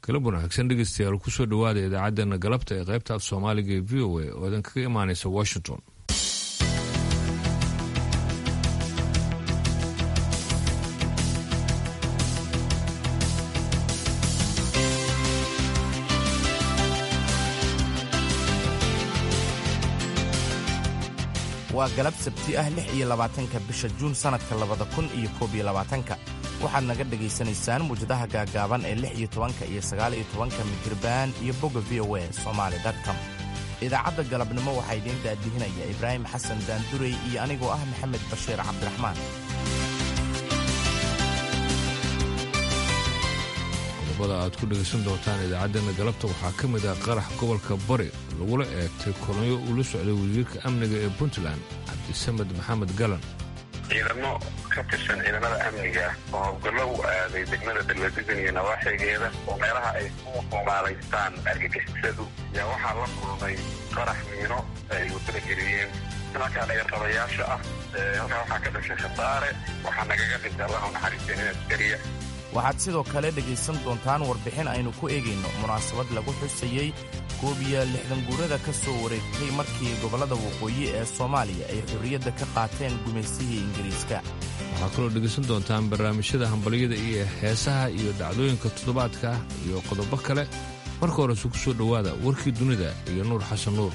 galab wanaagsan dhegeystayaal kusoo dhowaada idaacaddeenna galabta ee qaybta af soomaaliga ee v o a oo idin kaga imaanaysa washington waa galab sabti ah lix iyo labaatanka bisha juun sannadka labada kun iyo koob iyo labaatanka waxaad naga dhegaysanaysaan muwjadaha gaagaaban ee lix iyo tobanka iyo sagaal iyo tobanka midirbaan iyo bogga v o a somaali com idaacadda galabnimo waxaa idiin daadihinaya ibraahim xasan daandurey iyo anigoo ah maxamed bashiir cabdiraxmaan qodobada aad ku dhegaysan doontaan idaacaddeenna galabta waxaa ka mid ah qarax gobolka bari lagula eegtay kolonyo uu la socday wasiirka amniga ee puntland cabdisamed maxamed galan ciidamo ka tirsan ciidamada amniga oo howlgallo u aaday degmada dalwadigan iyo nawaaxigeeda oo meelaha ay ku xumaalaystaan argagixisadu yaa waxaa la kulmay qarax miino ay wadada geliyeen markaa dheerqabayaasha ah halkaa waxaa ka dhashay khasaare waxaa nagaga dhintay allahu naxariisteen in askariya waxaad sidoo kale dhegaysan doontaan warbixin aynu ku eegayno munaasabad lagu xusayey koob iyo lixdan guurada ka soo wareegtay markii gobollada waqooyi ee soomaaliya ay xorriyadda ka qaateen gumaysihii ingiriiska waxaa kaloo dhegaysan doontaan barnaamijyada hambalyada iyo heesaha iyo dhacdooyinka toddobaadka ah iyo qodobo kale marka horese ku soo dhowaada warkii dunida iyo nuur xasan nuur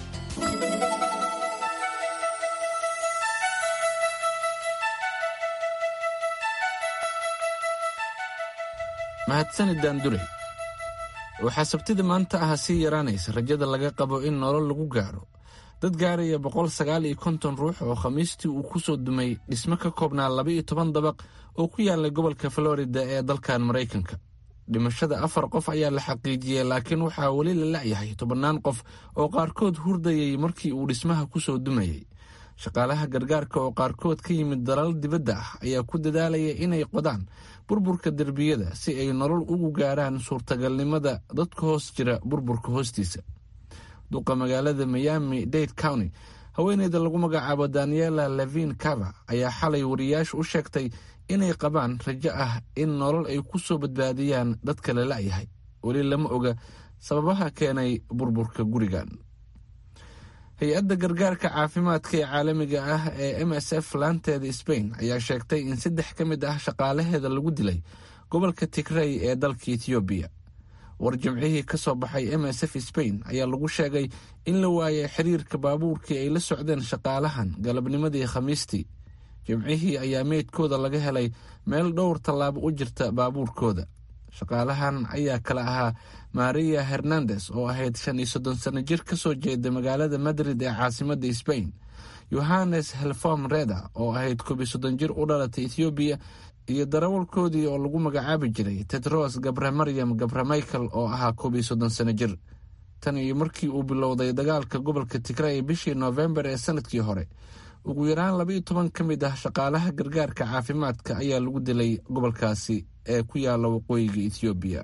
mahadsanid daanduley waxaa sabtida maanta ah sii yaraanaysa rajada laga qabo in nolol lagu gaadho dad gaaraya boqol sagaal iyo konton ruux oo khamiistii uu ku soo dumay dhismo ka koobnaa laba iyo toban dabaq oo ku yaallay gobolka florida ee dalkan maraykanka dhimashada afar qof ayaa la xaqiijiyey laakiin waxaa weli la la'yahay tobannaan qof oo qaarkood hurdayay markii uu dhismaha ku soo dumayey shaqaalaha gargaarka oo qaarkood ka yimid dalal dibadda ah ayaa ku dadaalaya inay qodaan burburka derbiyada si ay nolol ugu gaaraan suurtagalnimada dadka hoos jira burburka hoostiisa duqa magaalada miami dade county haweeneyda lagu magacaabo daniela levin cava ayaa xalay wariyaasha u sheegtay inay qabaan rajo ah in nolol ay ku soo badbaadiyaan dadka la la'yahay weli lama oga sababaha keenay burburka gurigan hay-adda gargaarka caafimaadka ee caalamiga ah ee m s f laanteeda sbain ayaa sheegtay in saddex ka mid ah shaqaalaheeda lagu dilay gobolka tigrey ee dalka etoobiya war jimcihii ka soo baxay m s f sbain ayaa lagu sheegay in la waayay xiriirka baabuurkii ay la socdeen shaqaalahan galabnimadii khamiistii jimcihii ayaa meydkooda laga helay meel dhowr tallaabo u jirta baabuurkooda shaqaalahan ayaa kala ahaa maria hernandes oo ahayd shan iyo soddon sano jir ka soo jeeda magaalada madrid ee caasimadda sbain yohannes helfom reda oo ahayd koob iyo soddon jir u dhalatay ethoobiya iyo darawalkoodii oo lagu magacaabi jiray tedros gabre maryam gabre michael oo ahaa koob iyo soddon sano jir tan iyo markii uu bilowday dagaalka gobolka tigray bishii noofembar ee sanadkii hore ugu yaraan labaiyo toban ka mid ah shaqaalaha gargaarka caafimaadka ayaa lagu dilay gobolkaasi ee ku yaala waqooyiga ethoobiya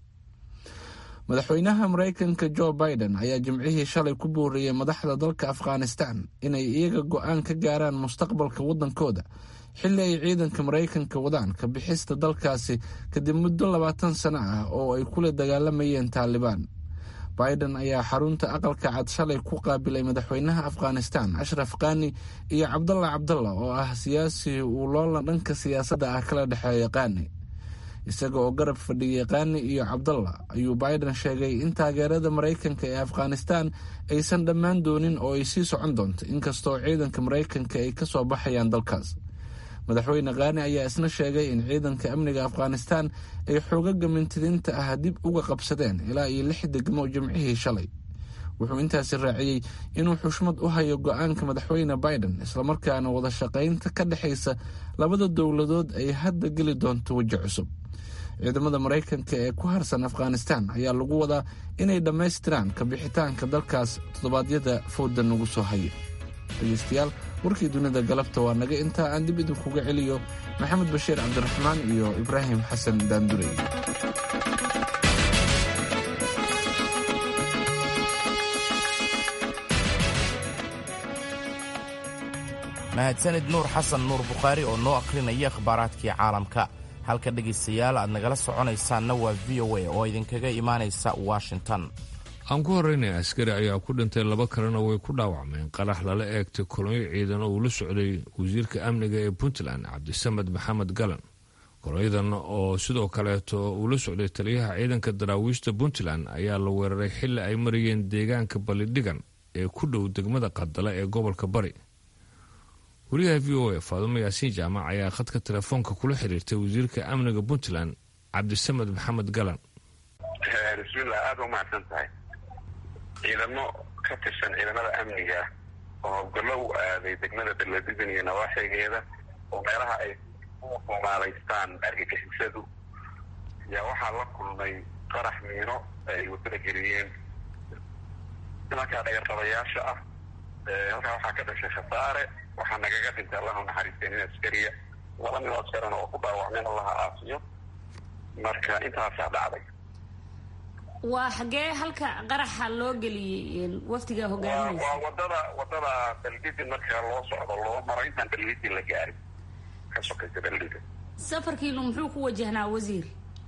madaxweynaha maraykanka jo biden ayaa jimcihii shalay ku booriyey madaxda dalka afghanistan inay iyaga go-aan ka gaaraan mustaqbalka waddankooda xilli ay ciidanka maraykanka wadaan ka bixista dalkaasi kadib muddo labaatan sano ah oo ay kula dagaalamayeen taalibaan biden ayaa xarunta aqalka cad shalay ku qaabilay madaxweynaha afghanistan ashraf kani iyo cabdalla cabdalla oo ah siyaasi uu loola dhanka siyaasadda ah kala dhexeeya kani isaga oo garab fadhiyey kani iyo cabdalla ayuu biden sheegay in taageerada maraykanka ee afghanistan aysan dhammaan doonin oo ay sii socon doonto inkastoo ciidanka maraykanka ay ka soo baxayaan dalkaas madaxweyne kani ayaa isna sheegay in ciidanka amniga afghanistan ay xoogaga mintidiinta ah dib uga qabsadeen ilaa iyo lix degmo jimcihii shalay wuxuu intaasi raaciyey inuu xushmad u hayo go-aanka madaxweyne biden islamarkaana wada shaqaynta ka dhexaysa labada dowladood ay hadda geli doonto weji cusub ciidamada maraykanka ee ku harsan afghanistan ayaa lagu wadaa inay dhammaystiraan ka bixitaanka dalkaas toddobaadyada fowda nagu soo haya dhegeystayaal warkii dunida galabta waa naga intaa aan dib idinkuga celiyo maxamed bashiir cabdiraxmaan iyo ibraahim xasan daandurey mahadsanid nuur xasan nuur bukhaari oo noo akhrinaya akhbaaraadkii caalamka halka dhegaystayaal aad nagala soconaysaanna waa v o a oo idinkaga imaanaysa washington aan ku horreynay askari ayaa ku dhintay laba kalena way ku dhaawacmeen qarax lala eegtay kolonyo ciidan oo uu la socday wasiirka amniga ee puntland cabdisamed maxamed galan kolonyadan oo sidoo kaleeto uu la socday taliyaha ciidanka daraawiishta puntland ayaa la weeraray xilli ay marayeen deegaanka balidhigan ee ku dhow degmada qadala ee gobolka bari wariyaha v o a faadumo yaasiin jaamac ayaa khadka telefoonka kula xiriirtay wasiirka amniga puntland cabdisamed maxamed galan bismillah aada u mahadsan tahay ciidamo ka tirsan ciidamada amniga oo howlgallo u aaday degmada baladigan iyo nawaaxigeeda oo meelaha ay ku xumaalaystaan argagixisadu yaa waxaa la kulmay qarax miino ay wadada geliyeen nimankaa dhagarqabayaasha ah halkaa waxaa ka dhashay khasaare waxaa nagaga dhintay allahu naxariistay nin askariya laba nin oo askarana oo ku dhaawacmeen allaha aafiyo marka intaasaa dhacday waa xagee halka qaraxa loo geliyey wafdiga hogaaminaysa waa wadada wadada beldidin marka loo socdo loo maro intaan beldidin la gaarin ka sokaysa beldidin safarkiinu muxuu ku wajahnaa wasiir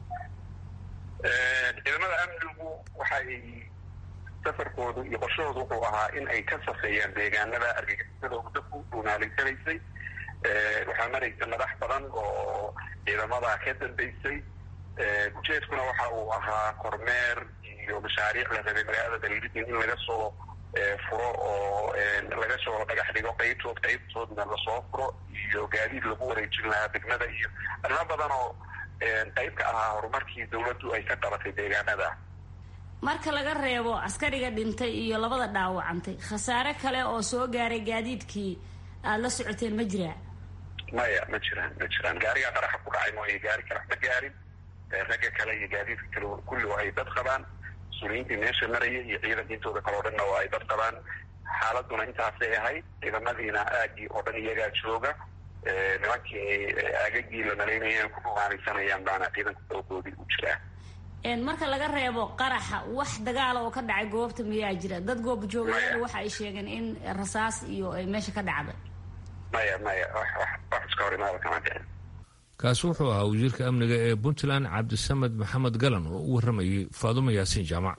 ciidamada amnigu waxay safarkoodu iyo qorshahoodu wuxuu ahaa in ay ka safeeyaan deegaanada argagixisada muddo ku dhuunaalaysanaysay waxaa maraysa madax badan oo ciidamada ka dambaysay ujeedkuna waxa uu ahaa kormeer iyo mashaariic la rabay magaalada beldidin in laga soo furo oo laga soo dhagax dhigo qaybtood qaybtoodna lasoo furo iyo gaadiid lagu wareejin lahaa degmada iyo arrimo badan oo qayb ka ahaa horumarkii dawladdu ay ka qabatay deegaanada marka laga reebo askariga dhintay iyo labada dhaawacantay khasaare kale oo soo gaaray gaadiidkii aada la socoteen ma jiraa maya ma jiraan ma jiraan gaarigaa qaraxa ku dhacay mooye gaari karax ma gaarin ragga kale iyo gaadiidka kale kulli oo ay dad qabaan mas-uuliyiintii meesha maraya iyo ciidanka intooda kale o dhanna oo ay dad qabaan xaaladuna intaasay ahayd ciidamadiina aagii oo dhan iyagaa jooga nimankii aagagii la malaynaya ku dhumaanaysanayaan baana ciidanka doogoodii u jiraa marka laga reebo qaraxa wax dagaala oo ka dhacay goobta miyaa jira dad goob joogayaal waxa ay sheegeen in rasaas iyo ay meesha ka dhacday maya maya wax iska hor imaada kama dhicin kaasi wuxuu ahaa wasiirka amniga ee puntland cabdisamed maxamed galan oo u warramayay faadumo yaasiin jaamac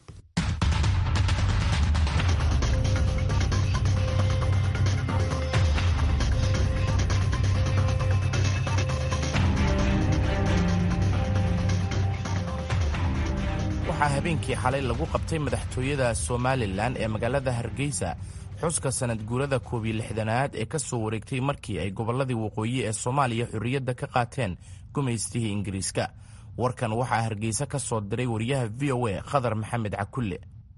waxaa habeenkii xalay lagu qabtay madaxtooyada somalilan ee magaalada hargeysa xuska sanad guurada koob iyo lixdanaad ee ka soo wareegtay markii ay gobolladii waqooyi ee soomaaliya xorriyadda ka qaateen gumaystihii ingiriiska warkan waxaa hargeysa ka soo diray wariyaha v o a khadar maxamed cakulle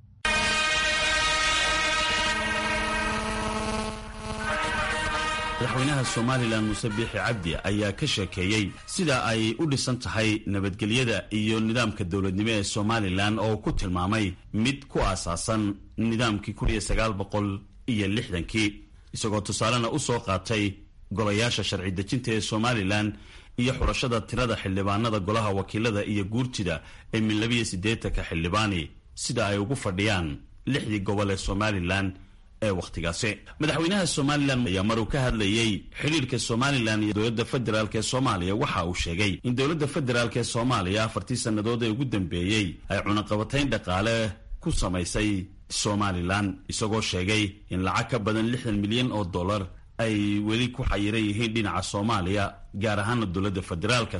madaxweynaha somalilan muuse biixi cabdi ayaa ka sheekeeyey sida ay u dhisan tahay nabadgelyada iyo nidaamka dowladnimo ee somalilan oo ku tilmaamay mid ku aasaasan nidaamkii kun iyo sagaal boqol iyo lixdankii isagoo tusaalena u soo qaatay golayaasha sharci dejinta ee somalilan iyo xulashada tirada xildhibaanada golaha wakiilada iyo guurtida ee min labiyo siddeetanka xildhibaani sida ay ugu fadhiyaan lixdii gobol ee somalilan ee wakhtigaasi madaxweynaha somalilan ayaa maruu ka hadlayey xidhiirka somalilan iyo dowladda federaalk ee soomaaliya waxa uu sheegay in dowladda federaalk ee soomaaliya afartii sannadood ee ugu dambeeyey ay cunaqabatayn dhaqaale ku samaysay somalilan isagoo sheegay in lacag ka badan lixdan milyan oo dollar ay weli ku xayiran yihiin dhinaca soomaaliya gaar ahaana dowladda federaalka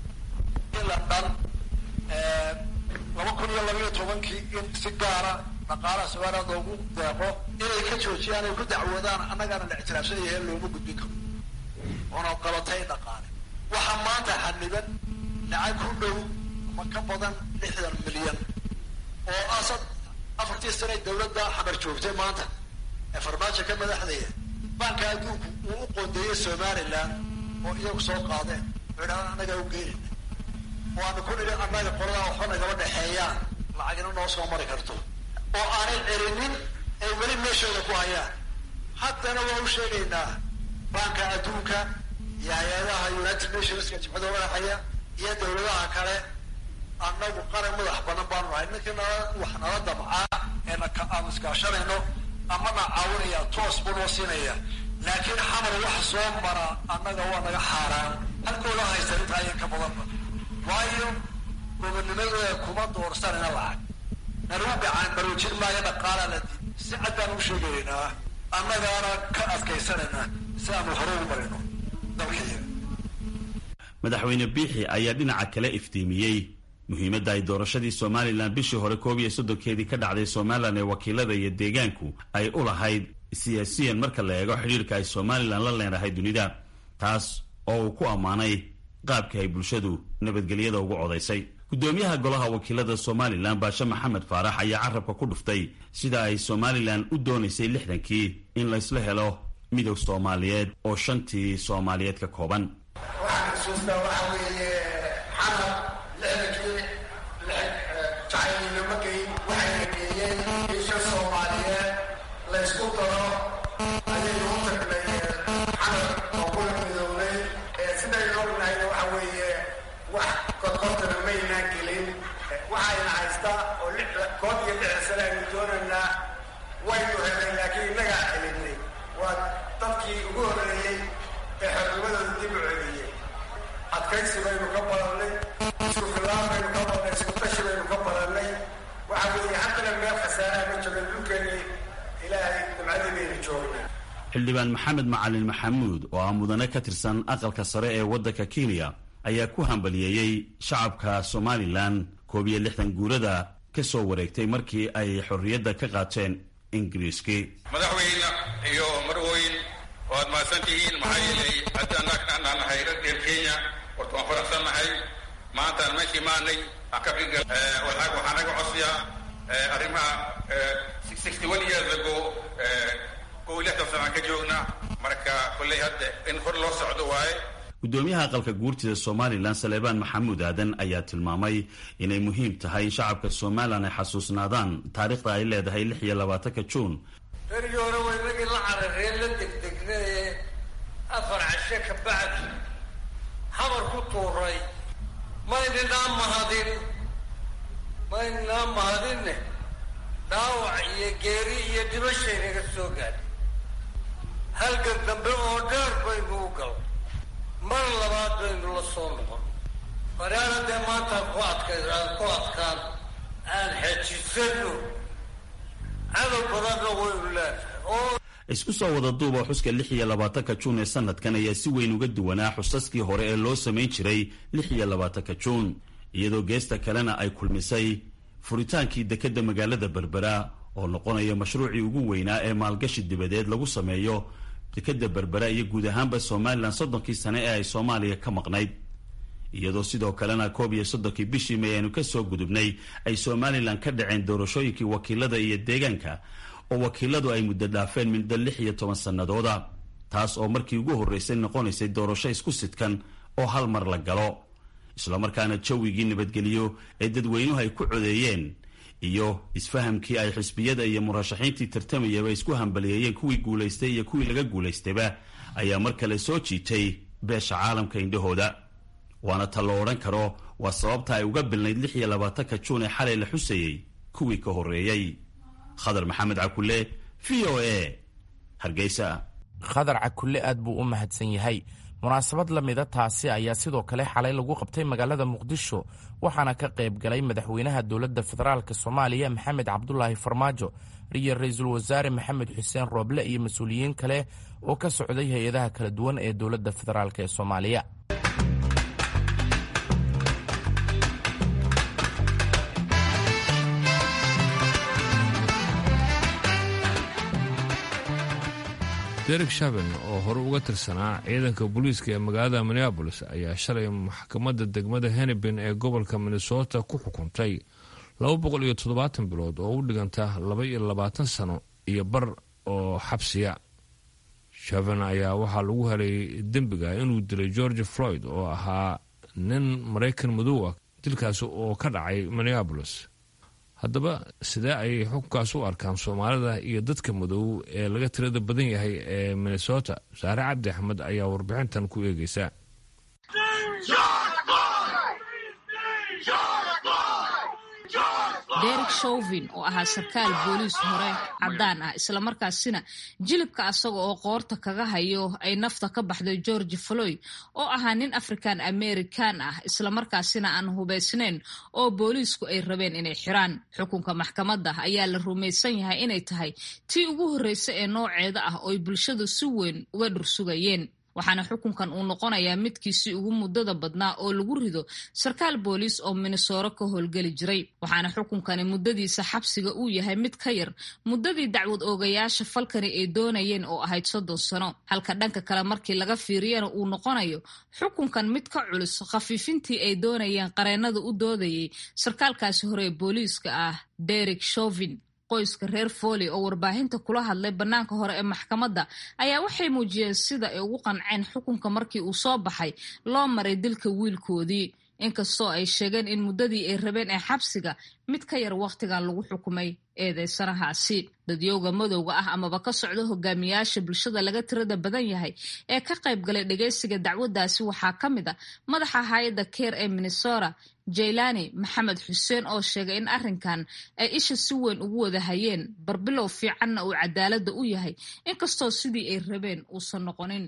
laba kun iyo labayo tobankii in si gaara dhaqaalaha somaliland loogu deeqo inay ka joojiyaan ay ku dacwoodaan annagaana la ictiraafsanyahe looma gudbin karo oona qabatay dhaqaale waxaa maanta xaniban lacag ku dhow ama ka badan lixdan milyan oo asad afartii sane dawladda xamar joogtay maanta ee farmaajo ka madaxdaya baanka adduunku uu u qoondeeyey somalilan oo iyagu soo qaadeen oo idhahdaan annagaa u geenina oo aanu ku nidhi annaga qoladaa waxba nagaba dhexeeyaan lacagina noo soo mari karto oo aanay celinin ay weli meeshooda ku hayaan haddana waa u sheegaynaa baanka adduunka iyo hay-adaha united nationska jimcada wadaxaya iyo dawladaha kale annagu qaran madax banan baanu nahay ninkii nala wax nala damcaa ee aanu iskaashanayno amana caawinaya toos buu noo siinaya laakiin xamar wax soo mara annaga waa naga xaaraan halkooda haysta intaa ayan ka badanba waayo gobonimadooda kuma doorsanayna lacag nanugu gacan baroojin maayo dhaqaalaa la diid si cad baan u sheegaynaa annagaana ka adkaysanayna si aanu hore ugu marino dalkaiyaga madaxweyne biixi ayaa dhinaca kale iftiimiyey muhiimadda ay doorashadii somalilan bishii hore koob iyo soddonkeedii ka dhacday somalilan ee wakiilada iyo deegaanku ay u lahayd siyaasiyan marka la eego xidhiirka ay somalilan la leenahay dunida taas oo uu ku ammaanay qaabkii ay bulshadu nabadgelyada ugu codaysay guddoomiyaha golaha wakiilada somalilan baashe maxamed faarax ayaa carabka ku dhuftay sida ay somalilan u doonaysay lixdankii in laysla helo midog soomaaliyeed oo shantii soomaaliyeed ka kooban waxaan xusuustaa waxa weeye xanab lixdankii jacaylnimo geyn waxayna geeyeen isha soomaaliyeed laysku daro ayaynu u tagnay xanab oo kula midownay sidaynu ognahayna waxa weeye wax kodkodana maynaan gelin waxayna haystaa oo koob iyo lixda sane aynu doonaynaa waynu helay laakiin innagaa celinay waa dadkii ugu horeeyey ee xornimadooda dib u celiyey adkaysi baynu ka badannay isku filaan baynu ka badannay isku tashi baynu ka badannay waxa weeye haddana meel khasaaraha ma joogan dhulkeennii ilaahay nimcadii baynu joognaa xildhibaan maxamed macalin maxamuud oo ah mudane ka tirsan aqalka sare ee waddanka kenya ayaa ku hambaliyeeyey shacabka somalilan koob iyo lixdan guurada ka soo wareegtay markii ay xorriyadda ka qaateen ingiriiskii madaxweyne iyo marweyn waad mahadsan tihiin maxaa yeelay haddaan aan nahay reer kenya horta waan faraxsannahay maantaan meeshii maanay aan ka figal waxaa naga codsiya arrimaha sixty one years ago kow iyo lixdan sanaan ka joogna marka kolley hadda in hor loo socdo waaye guddoomiyaha aqalka guurtida somalilan saleebaan maxamuud aadan ayaa tilmaamay inay muhiim tahay in shacabka somalilan ay xasuusnaadaan taariikhda ay leedahay lix iyo labaatanka juun berigii hore waynagii la carareen la degdegna ee afar cashe ka bacdi habar ku tuuray maynanaa mahadin maynanaa mahadinne dhaawac iyo geeri iyo dhimashay naga soo gaadhay halgan dambe oo dheer baynu u gal mar labaad baynu la soo noqon faraana dee maantaan ku adkay aan ku adkaan aan xejisano cadow badanna waynu leenahay oo isku soo wada duuba xuska lix iyo labaatanka juun ee sanadkan ayaa si weyn uga duwanaa xusaskii hore ee loo samayn jiray lix iyo labaatanka juun iyadoo geesta kalena ay kulmisay furitaankii dekedda magaalada berbera oo noqonaya mashruucii ugu weynaa ee maalgashi dibadeed lagu sameeyo dekedda berbera iyo guud ahaanba somalilan soddonkii sane ee ay soomaaliya ka maqnayd iyadoo sidoo kalena koob iyo soddonkii bishii may aynu ka soo gudubnay ay somalilan ka dhaceen doorashooyinkii wakiilada iyo deegaanka oo wakiiladu ay muddo dhaafeen muddo lix iyo toban sannadooda taas oo markii ugu horreysay noqonaysay doorasho isku sidkan oo hal mar la galo islamarkaana jawigii nabadgeliyo ee dadweynuhu ay ku codeeyeen iyo isfahamkii ay xisbiyada iyo murashaxiintii tartamayaba isku hambaliyeeyeen kuwii guulaystay iyo kuwii laga guulaystayba ayaa mar kale soo jiitay beesha caalamka indhahooda waana ta lo odhan karo waa sababta ay uga bilnayd lix iyo labaatanka juun ee xalay la xusayey kuwii ka horreeyey khadar maxamed cakule v o a hargeysa khadar cakulle aad buu u mahadsan yahay munaasabad la mida taasi ayaa sidoo kale xalay lagu qabtay magaalada muqdisho waxaana ka qayb galay madaxweynaha dowladda federaalk soomaaliya maxamed cabdulaahi farmaajo iyo ra-iisul wasaare maxamed xuseen rooble iyo mas-uuliyiin kale oo ka socday hay-adaha kala duwan ee dowladda federaalk ee soomaaliya derek shaben oo hore uga tirsanaa ciidanka booliiska ee magaalada minneabolis ayaa shalay maxkamadda degmada hennepin ee gobolka minnesota ku xukuntay laba boqol iyo toddobaatan bilood oo u dhiganta laba iyo labaatan sano iyo bar oo xabsiya shaven ayaa waxaa lagu helay dembiga inuu dilay george floyd oo ahaa nin maraykan madow ah dilkaasi oo ka dhacay minneabolis haddaba sidee ayay xukunkaas u arkaan soomaalida iyo dadka madow ee laga tirada badan yahay ee minnesota saare cabdi axmed ayaa warbixintan ku eegeysa derek shovin oo ahaa sarkaal booliis hore caddaan ah islamarkaasina jilibka asaga oo qoorta kaga hayo ay nafta ka baxday george floyd oo ahaa nin african american ah islamarkaasina aan hubaysnayn oo booliisku ay rabeen inay xiraan xukunka maxkamadda ayaa la rumaysan yahay inay tahay tii ugu horreysa ee nooceeda ah ooy bulshadu si weyn uga dhursugayeen waxaana xukunkan uu noqonayaa midkiisii ugu muddada badnaa oo lagu rido sarkaal booliis oo minnesoro ka howlgeli jiray waxaana xukunkani muddadiisa xabsiga uu yahay mid ka yar muddadii dacwad oogayaasha falkani ay doonayeen oo ahayd soddon sano halka dhanka kale markii laga fiiriyana uu noqonayo xukunkan mid ka culus khafiifintii ay doonayeen qareennada u doodayay sarkaalkaasi hore ee booliiska ah derek shovin qoyska reer fooley oo warbaahinta kula hadlay bannaanka hore ee maxkamadda ayaa waxay muujiyeen sida ay ugu qanceen xukunka markii uu soo baxay loo maray dilka wiilkoodii inkastoo ay sheegeen in muddadii ay rabeen ee xabsiga mid ka yar wakhtigan lagu xukumay eedeysanahaasi dadyowga madowga ah amaba ka socda hogaamiyaasha bulshada laga tirada badan yahay ee ka qayb galay dhageysiga dacwaddaasi waxaa ka mid a madaxa hay-adda keer ee minnesota jaylani maxamed xuseen oo sheegay in arrinkan ay isha si weyn ugu wada hayeen barbilow fiicanna uu cadaaladda u yahay inkastoo sidii ay rabeen uusan noqonin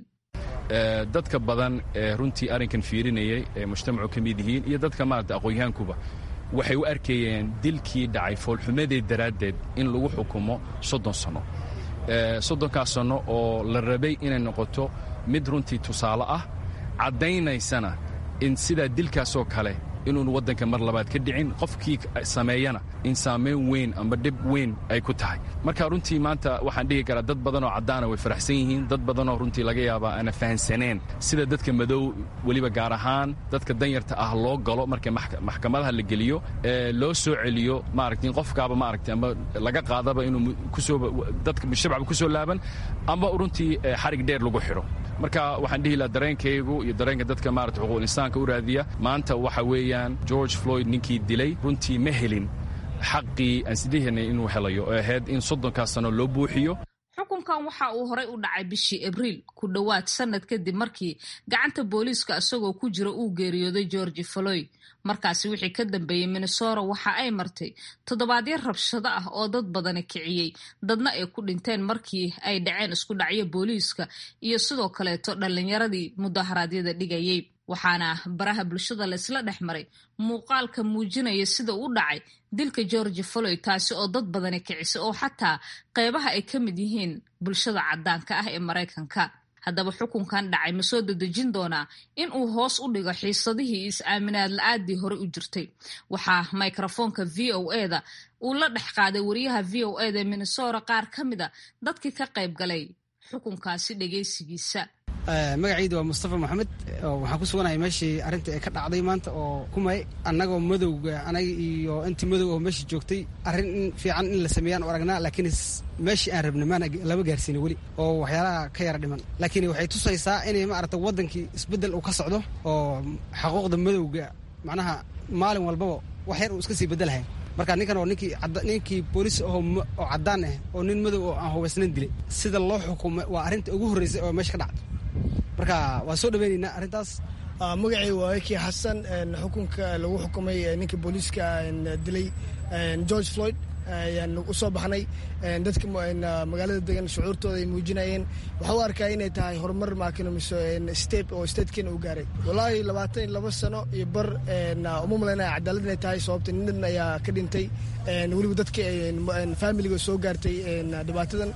dadka badan ee runtii arrinkan fiirinayay ee mujtamacu ka mid yihiin iyo dadka maarata aqoon-yahankuba waxay u arkayeen dilkii dhacay foolxumadeed daraaddeed in lagu xukumo soddon sanno soddonkaas sanno oo la rabay inay noqoto mid runtii tusaale ah caddaynaysana in sidaa dilkaasoo kale inuun waddanka mar labaad ka dhicin qofkii sameeyana in saamayn weyn amba dhib weyn ay ku tahay marka runtii maanta waxaan dhihi karaa dad badanoo caddaana way faraxsan yihiin dad badanoo runtii laga yaabaa aana fahansaneen sida dadka madow weliba gaar ahaan dadka danyarta ah loo galo marka maxkamadaha la geliyo ee loo soo celiyo maaragta in qofkaaba maaragta amba laga qaadaba inuu kusoo dadka shacabka kusoo laaban amba runtii xarig dheer lagu xidho marka waxaan dhihi lahaa dareenkaygu iyo dareenka dadka maarata xuquuqul insaanka u raadiya maanta waxa weeyaan george floyd ninkii dilay runtii ma helin xaqii aan sidihanay inuu helayo oo ahayd in soddonkaas sano loo buuxiyo xukunkan waxa uu horay u dhacay bishii abriil ku dhowaad sannad kadib markii gacanta booliiska isagoo ku jira uu geeriyooday georgi floyd markaasi wixii ka dambeeyey minnesota waxa ay martay toddobaadyo rabshado ah oo dad badani kiciyey dadna ay ku dhinteen markii ay dhaceen isku dhacyo booliiska iyo sidoo kaleeto dhallinyaradii mudaharaadyada dhigayey waxaana baraha bulshada laysla dhex maray muuqaalka muujinaya sida u dhacay dilka georgi floyd taasi oo dad badani kicisay oo xataa qeybaha ay ka mid yihiin bulshada caddaanka ah ee maraykanka haddaba xukunkan dhacay ma soo dadejin doonaa in uu hoos u dhigo xiisadihii is-aaminaad la-aadii hore u jirtay waxaa microfoonka v o eda uu la dhex qaaday wariyaha v o eda ee minnesota qaar ka mid a dadkii ka qayb galay xukunkaasi dhegeysigiisa magacayda waa mustafa maxamed waxaan ku suganahay meeshii arrinta ee ka dhacday maanta oo kumay annagoo madowga anaga iyo intii madow oo meesha joogtay arrin fiican in la sameeyaan u aragnaa laakiin meeshii aan rabna maana lama gaarsiina weli oo waxyaalaha ka yara dhiman laakiin waxay tusaysaa inay maarata waddankii isbeddel uu ka socdo oo xaquuqda madowga macnaha maalin walbaba wax yar uu iska sii beddelahay marka ninkan oo ninkii ninkii boolis oo oo caddaan ah oo nin madow oo aan hubaysnayn dilay sida loo xukumay waa arrinta ugu horreysay oo meesha ka dhacday marka waan soo dhaweynaynaa arrintaas magacay waa ekii xasan xukunka lagu xukumay ninka booliiska dilay george floyd ayaan u soo baxnay dadka magaalada degan shucuurtooda ay muujinayeen waxaa u arkaa inay tahay horumar maakinomiso state oo statekeena uu gaaray wallaahi labaatan iyo laba sano iyo bar uma malaynaya cadaalad inay tahay sababta nin ayaa ka dhintay weliba dadka familiga soo gaartay dhibaatadan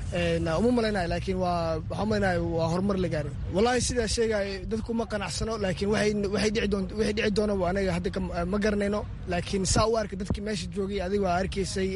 uma malaynaya laakiin waa waxaa malaynaya waa horumar la gaaray wallahi sidaa sheegaya dadku ma qanacsano laakiin waxay dhici doona anaga hadda ma garanayno laakiin saa u arka dadkii meesha joogay adiga waa arkaysay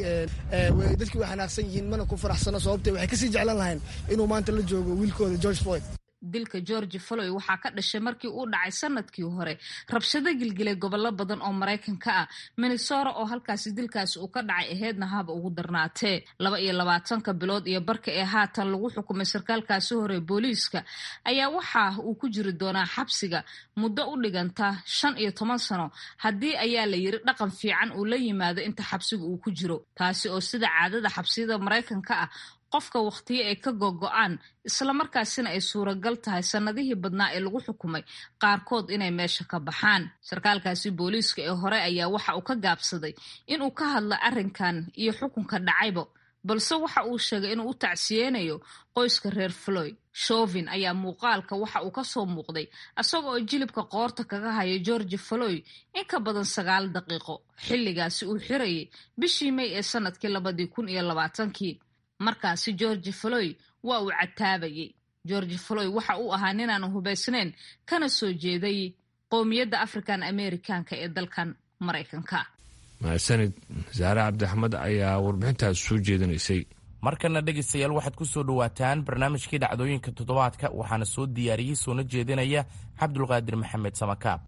dadkii way xanaaqsan yihiin mana ku faraxsano sababtee waxay kasii jeclan lahayn inuu maanta la joogo wiilkooda george floyd dilka georgi floy waxaa ka dhashay markii uu dhacay sanadkii hore rabshado gilgilay gobollo badan oo maraykanka ah minnesota oo halkaasi dilkaasi uu ka dhacay aheedna haba ugu darnaatee laba iyo labaatanka bilood iyo barka ee haatan lagu xukumay sarkaalkaasi hore booliiska ayaa waxa uu ku jiri doonaa xabsiga muddo u dhiganta shan iyo toban sano haddii ayaa la yiri dhaqan fiican uu la yimaado inta xabsiga uu ku jiro taasi oo sida caadada xabsiyada maraykanka ah qofka wakhtiyo ay ka gogo-aan islamarkaasina ay suuragal tahay sannadihii badnaa ee lagu xukumay qaarkood inay meesha ka baxaan sarkaalkaasi booliiska ee hore ayaa waxa uu ka gaabsaday inuu ka hadla arrinkan iyo xukunka dhacayba balse waxa uu sheegay inuu u tacsiyeynayo qoyska reer floyd shovin ayaa muuqaalka waxa uu kasoo muuqday isaga oo jilibka qoorta kaga haya georgi floyd in ka badan sagaal daqiiqo xilligaasi uu xirayay bishii may ee sanadkii labadii kun iyo labaatankii markaasi georgi floyd waa uu cataabayay georgi floyd waxa uu ahaa ninaan hubaysnayn kana soo jeeday qowmiyadda african americanka ee dalkan maraykanka mahadsanid saare cabdixmed ayaa warbixintaas soo jeedinaysay markana dhegaystayaal waxaad ku soo dhowaataan barnaamijkii dhacdooyinka toddobaadka waxaana soo diyaariyey soona jeedinaya cabdulqaadir maxamed samakaab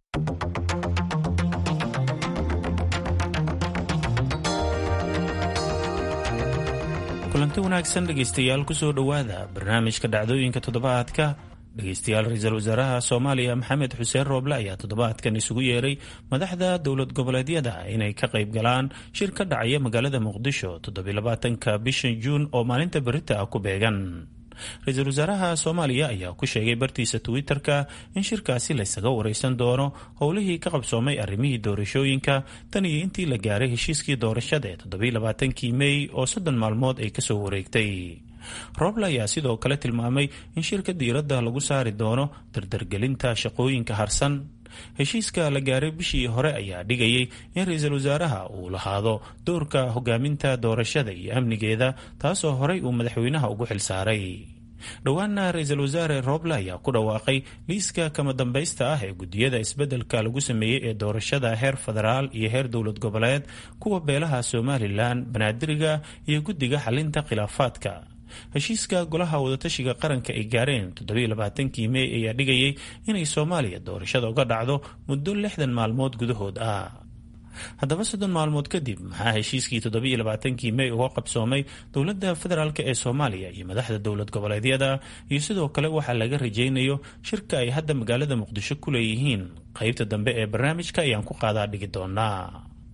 kulanti wanaagsan dhegaystayaal kusoo dhowaada barnaamijka dhacdooyinka toddobaadka dhegaystayaal ra-iisul wasaaraha soomaaliya maxamed xuseen rooble ayaa toddobaadkan isugu yeeray madaxda dowlad goboleedyada inay ka qayb galaan shir ka dhacaya magaalada muqdisho toddobylabaatanka bishan juun oo maalinta berita ah ku beegan ra-iisul wasaaraha soomaaliya ayaa ku sheegay bartiisa twitter-ka in shirkaasi laysaga wareysan doono howlihii ka qabsoomay arrimihii doorashooyinka tan iyo intii la gaaray heshiiskii doorashada ee toddobailabaatankii mey oo soddon maalmood ay kasoo wareegtay rooble ayaa sidoo kale tilmaamay in shirka diiradda lagu saari doono dardargelinta shaqooyinka harsan heshiiska la gaaray bishii hore ayaa dhigayay in ra-iisul wasaaraha uu lahaado doorka hogaaminta doorashada iyo amnigeeda taasoo horey uu madaxweynaha ugu xilsaaray dhowaana ra-iisul wasaare rooble ayaa ku dhawaaqay liiska kama dambaysta ah ee gudiyada isbeddelka lagu sameeyey ee doorashada heer federaal iyo heer dowlad goboleed kuwa beelaha somalilan banaadiriga iyo guddiga xalinta khilaafaadka heshiiska golaha wadatashiga qaranka ay gaareen toddobailabaatankii mey ayaa dhigayay inay soomaaliya doorashada uga dhacdo muddo lixdan maalmood gudahood ah haddaba soddon maalmood kadib maxaa heshiiskii toddobailabaatankii mey uga qabsoomay dowladda federaalk ee soomaaliya iyo madaxda dowlad goboleedyada iyo sidoo kale waxaa laga rajaynayo shirka ay hadda magaalada muqdisho ku leeyihiin qeybta dambe ee barnaamijka ayaan ku qaadaa dhigi doonaa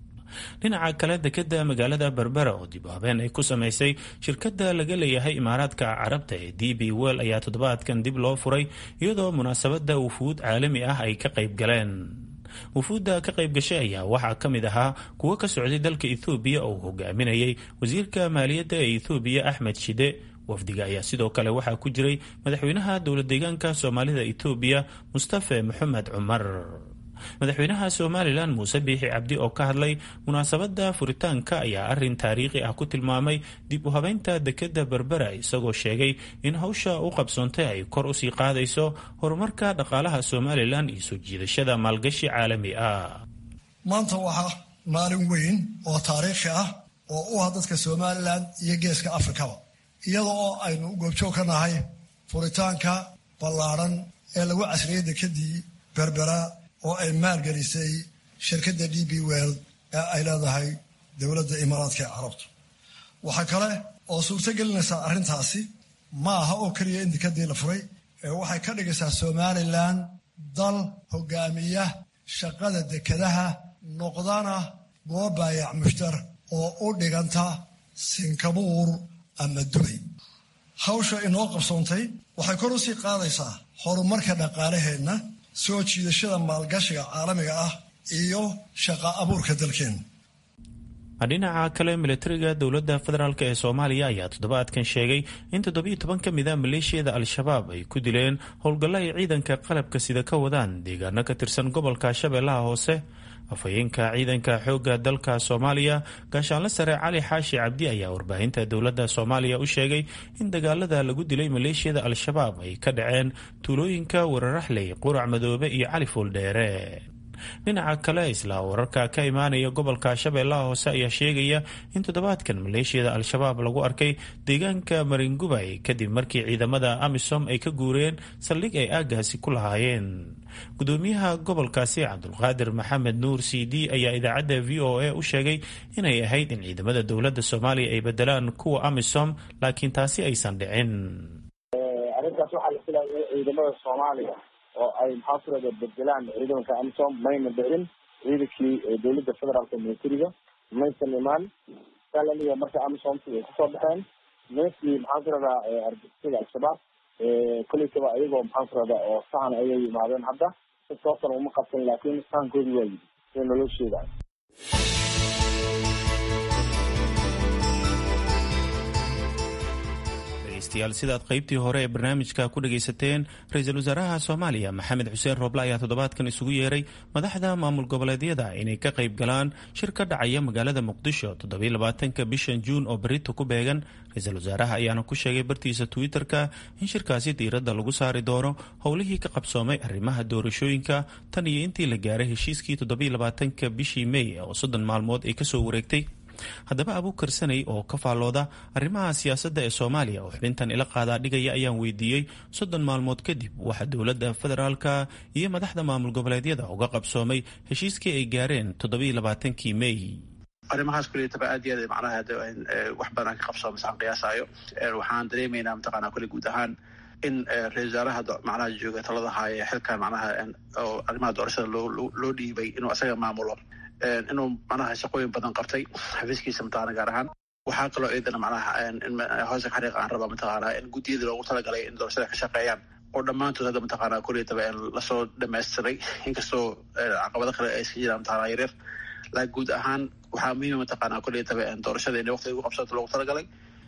dhinaca kale dekeda magaalada berbera oo dib u habeen ay ku samaysay shirkadda laga leeyahay imaaraadka carabta ee d b well ayaa toddobaadkan dib loo furay iyadoo munaasabadda wufuud caalami ah ay ka qayb galeen wufuudda ka qayb gashay ayaa waxaa ka mid ahaa kuwo ka socday dalka ethoobiya oo uu hogaaminayay wasiirka maaliyadda ee ethoobiya axmed shide wafdiga ayaa sidoo kale waxaa ku jiray madaxweynaha dowlad deegaanka soomaalida etoobiya mustafe maxamed cumar madaxweynaha somalilan muuse biixi cabdi oo ka hadlay munaasabadda furitaanka ayaa arin taariikhi ah ku tilmaamay dib u habeynta dekeda berbera isagoo sheegay in hawsha u qabsoontay ay kor usii qaadayso horumarka dhaqaalaha somalilan iyo soo jiidashada maalgashi caalami ah maanta waxaa maalin weyn oo taariikhi ah oo u ah dadka somalilan iyo geeska afrikaba iyada oo aynu goobjoog ka nahay furitaanka ballaadhan ee lagu casriyey dekedii berbera oo ay maalgelisay shirkadda d b well ee ay leedahay dowladda imaaraadka ee carabtu waxaa kale oo suurto gelinaysaa arrintaasi ma aha oo keliya in dekadii la furay ee waxay ka dhigaysaa somalilan dal hogaamiya shaqada dekadaha noqdana goob baayac mushtar oo u dhiganta sinkabuur ama dubay hawsha inoo qabsoontay waxay kor usii qaadaysaa horumarka dhaqaalaheenna soo jiidashada maalgashiga caalamiga ah iyo shaqa abuurka dalkeena dhinaca kale militariga dowladda federaalk ee soomaaliya ayaa toddobaadkan sheegay in toddobiyo toban ka mid a maleeshiyada al-shabaab ay ku dileen howlgallo ay ciidanka qalabka sida ka wadaan deegaano ka tirsan gobolka shabeellaha hoose afhayeenka ciidanka xoogga dalka soomaaliya gaashaanle sare cali xaashi cabdi ayaa warbaahinta dowladda soomaaliya u sheegay in dagaalada lagu dilay maleeshiyada al-shabaab ay ka dhaceen tuulooyinka wararaxley qurac madoobe iyo cali fuuldheere dhinaca kale isla wararka ka imaanaya gobolka shabeellaha hoose ayaa sheegaya in toddobaadkan maleeshiyada al-shabaab lagu arkay deegaanka maringubay kadib markii ciidamada amisom ay ka guureen saldhig ay aagaasi ku lahaayeen gudoomiyaha gobolkaasi cabdulqaadir maxamed nuur c d ayaa idaacadda v o a u sheegay inay ahayd in ciidamada dowladda soomaaliya ay bedelaan kuwa amisom laakiin taasi aysan dhicin arrintaas waxaa la filaya ciidamada soomaaliya oo ay maxaafurada bedelaan ciidamanka amisom mayna dhicin ciidankii dowladda federaalka militariga maysan imaan salaliya marka amisomti ay kusoo baxeen nimankii maxaan ku radaa argixisada al-shabaab kolleytaba ayagoo maxaan ku radaa oo sahan ayay yimaadeen hadda sababtana uma qabsan laakiin sahankoodii waa yidi sida naloo sheegayo dhegeystayaal sidaad qaybtii hore ee barnaamijka ku dhagaysateen ra-iisul wasaaraha soomaaliya maxamed xuseen rooble ayaa toddobaadkan isugu yeeray madaxda maamul goboleedyada inay ka qayb galaan shir ka dhacaya magaalada muqdisho toddobylabaatanka bishan juun oo berito ku beegan ra-iisul wasaaraha ayaana ku sheegay bartiisa twitter-ka in shirkaasi diiradda lagu saari doono howlihii ka qabsoomay arrimaha doorashooyinka tan iyo intii la gaaray heshiiskii toddobylabaatanka bishii mey oo soddon maalmood ay kasoo wareegtay haddaba abuukar sanay oo ka faallooda arrimaha siyaasadda ee soomaaliya oo xubintan ila qaadaa dhigaya ayaan weydiiyey soddon maalmood kadib waxaa dowladda federaalka iyo madaxda maamul goboleedyada uga qabsoomay heshiiskii ay gaareen toddobiiy labaatankii mey arrimahaas kuletaba aad iyo aad macnaha wax badan ka qabsoomas aan qiyaasaayo waxaan dareemaynaa mataqaanaa kule guud ahaan in ra-isul wasaaraha macnaha jooga talada haaya xilkan macnaha oo arrimaha doorashada loo loo dhiibay inuu asaga maamulo inuu macnaha shaqooyin badan qabtay xafiiskiisa mataqana gaar ahaan waxaa kaloo iyadana macnaha hoosa xariiqa aan rabaa mataqaana in guddiyada loogu talagalay in doorashada ka shaqeeyaan oo dhammaantood hadda mataqaana kuletaba lasoo dhamaystiray inkastoo caqabado kale ay iska jiraan mataqana yaryar laakiin guud ahaan waxaa muhiima mataqaana kuletaba doorashada in waqtiga ugu qabsato loogu talagalay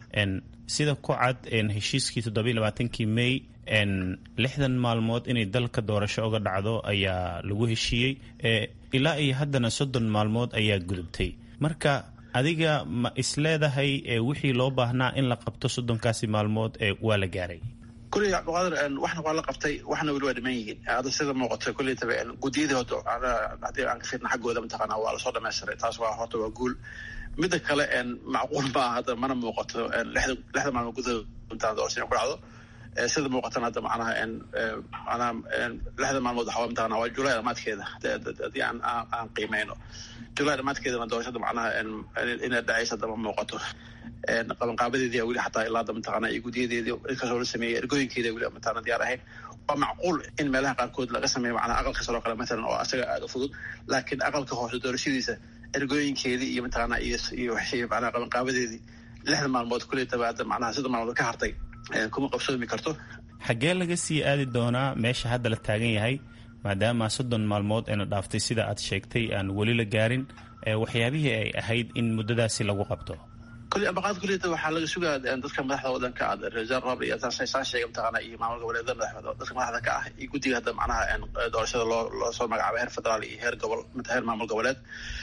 sida ku cad heshiiskii toddobiiy labaatankii mey lixdan maalmood inay dalka doorasho uga dhacdo ayaa lagu heshiiyey ilaa iyo haddana soddon maalmood ayaa gudubtay marka adiga ma isleedahay wixii loo baahnaa in la qabto soddonkaasi maalmood waa la gaaray kuley cabdiqaadir waxna waa la qabtay waxna weli waa dhiman yihiin hadda sida muuqato kuleytaba guddiyadii horta haddii aan ka fiirna xaggooda mataqaana waa lasoo dhamaystiray taas waa horta waa guul midda kale macquul ma aha hadda mana muuqato lixda lixda maalmood gudahood intaan doorasho ku dhacdo sida muuqatan hadda macnaha macnaha lixda maalmood waxaa mataqana waa julay dhamaadkeeda haddii aan aan qiimeyno julay dhamaadkeedana doorashada macnaha inay dhacaysa hadda ma muuqato qabanqaabadeedii weli xataa ilaa hadda mataqana iyo guddiyadeedii inkastoo la sameeyey ergooyinkeeda weli mataqana diyaar ahayn waa macquul in meelaha qaarkood laga sameeyo macnaha aqalka sare oo kale matalan oo asaga aada u fudud laakiin aqalka hoose doorashadiisa ergooyinkeedii iyo mataqana iyo iyo wixii macnaha qabanqaabadeedii lixda maalmood kuletaba hadda macnaha sida maalmood ka hartay kuma qabsoomi karto xaggee laga sii aadi doonaa meesha hadda la taagan yahay maadaama soddon maalmood ayna dhaaftay sida aad sheegtay aan weli la gaarin waxyaabihii ay ahayd in muddadaasi lagu qabto kuli ambaqaad kuliyada waxaa laga sugaa dadka madaxda wadanka ah reserve rob iyo saa sheega mataqaana iyo maamul goboleedada dadka madaxda ka ah iyo guddiga hadda macnaha doorashada loo loo soo magacaabay heer federaal iyo heer gobol heer maamul goboleed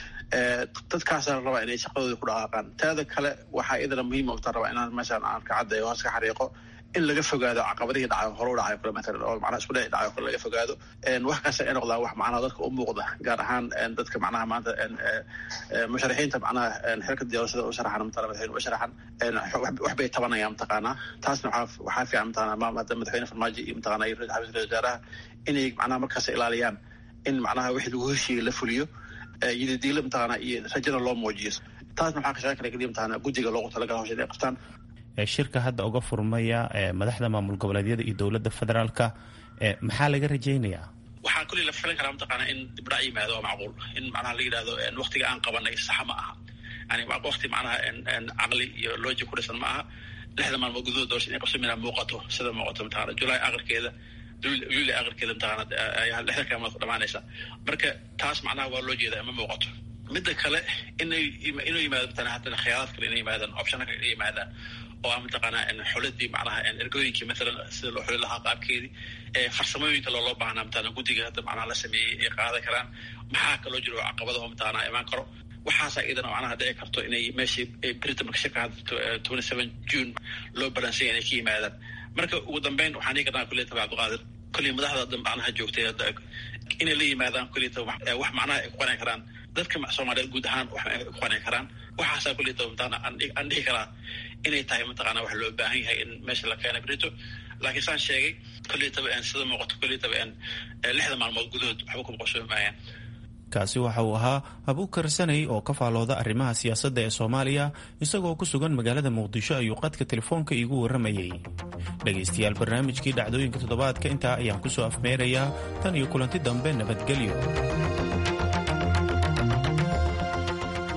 dadkaasa rabaa inay shaqadooda ku dhaqaaqaan taada kale waxaa idana muhiim uta rabaa inaan meeshaan aan ka caddeeyo hoos ka xariiqo in laga fogaado caqabadihii dhacayo hore u dhacayo kale matalan oo macnaha isku dhici dhacayo kale laga fogaado wax kasta ay noqdaan wax macnaha dadka u muuqda gaar ahaan dadka macnaha maanta musharaxiinta macnaha xilka doorashada u sharaxan matala madaxweyne u sharaxan wax bay tabanayaan mataqaanaa taasna waxaa waxaa fiican mataqaanaa maamada madaxweyne farmaajo iyo mataqaanaa iyo xafiiska ra wasaaraha inay macnaha markaas ilaaliyaan in macnaha wixii lagu heshiiyey la fuliyo yidadiila mataqaanaa iyo rajada loo muujiyo taasna waxaa ka shaqeyn kara keliya mataqaanaa guddiga loogu talagala hawsha inay qabtaan shirka hadda uga furmaya madaxda maamul goboleedyada iyo dowladda federaalka maxaa laga rajaynayaa waxaa kuley la filan karaa mataqaana in dibdhac yimaado waa macquul in macnaha la yidhahdo waktiga aan qabanay saxa ma aha yani wakti macnaha caqli iyo loji ku dhisan ma aha lixda maalmood gudahood doorasha inay qabso minaa muuqato sida muuqato mataqana julaay aqalkeeda juli aqalkeeda mataqana ayaa lixda kaalmood ku dhamaanaysa marka taas macnaha waa loo jeedaa ma muuqato midda kale inay inuu yimaado mataqana haddana khiyaaraad kale inay yimaadaan optiona kale inay yimaadaan oo ah mataqaanaa xuladii macnaha ergooyinkii maalan sida loo xuli lahaa qaabkeedii farsamooyinka looloo baahnaa mataqana guddiga hadda macnaha la sameeyey ay qaadan karaan maxaa kaloo jiro caqabadaho mataqaanaa imaan karo waxaasa iyadana macnaha dhici karto inay meeshii britain shirka hadda twenty seven june loo balansanya inay ka yimaadaan marka ugu dambeyn waxaan dhigi karnaa kuliyata cabdiqaadir kulli madaxda hadda macnaha joogtay hadda inay la yimaadaan kuliyata wax macnaha ay ku qanci karaan dadka soomaaliyeed guud ahaan wax ay ku qanci karaan waxaasaa kuliyata mataqana aan dhihi karaa inay tahay mataqaana wax loo baahan yahay in meesha la keena brito laakiin saan sheegay kuliyataba sida muuqato kuliyataba lixda maalmood gudahood waxba kuma qabsoomi maayaan kaasi waxa uu ahaa abuukar sanay oo ka faalooda arrimaha siyaasadda ee soomaaliya isagoo ku sugan magaalada muqdisho ayuu qadka telefoonka iigu warramayey dhegaystayaal barnaamijkii dhacdooyinka toddobaadka intaa ayaan ku soo afmeerayaa tan iyo kulanti dambe nabadgelyo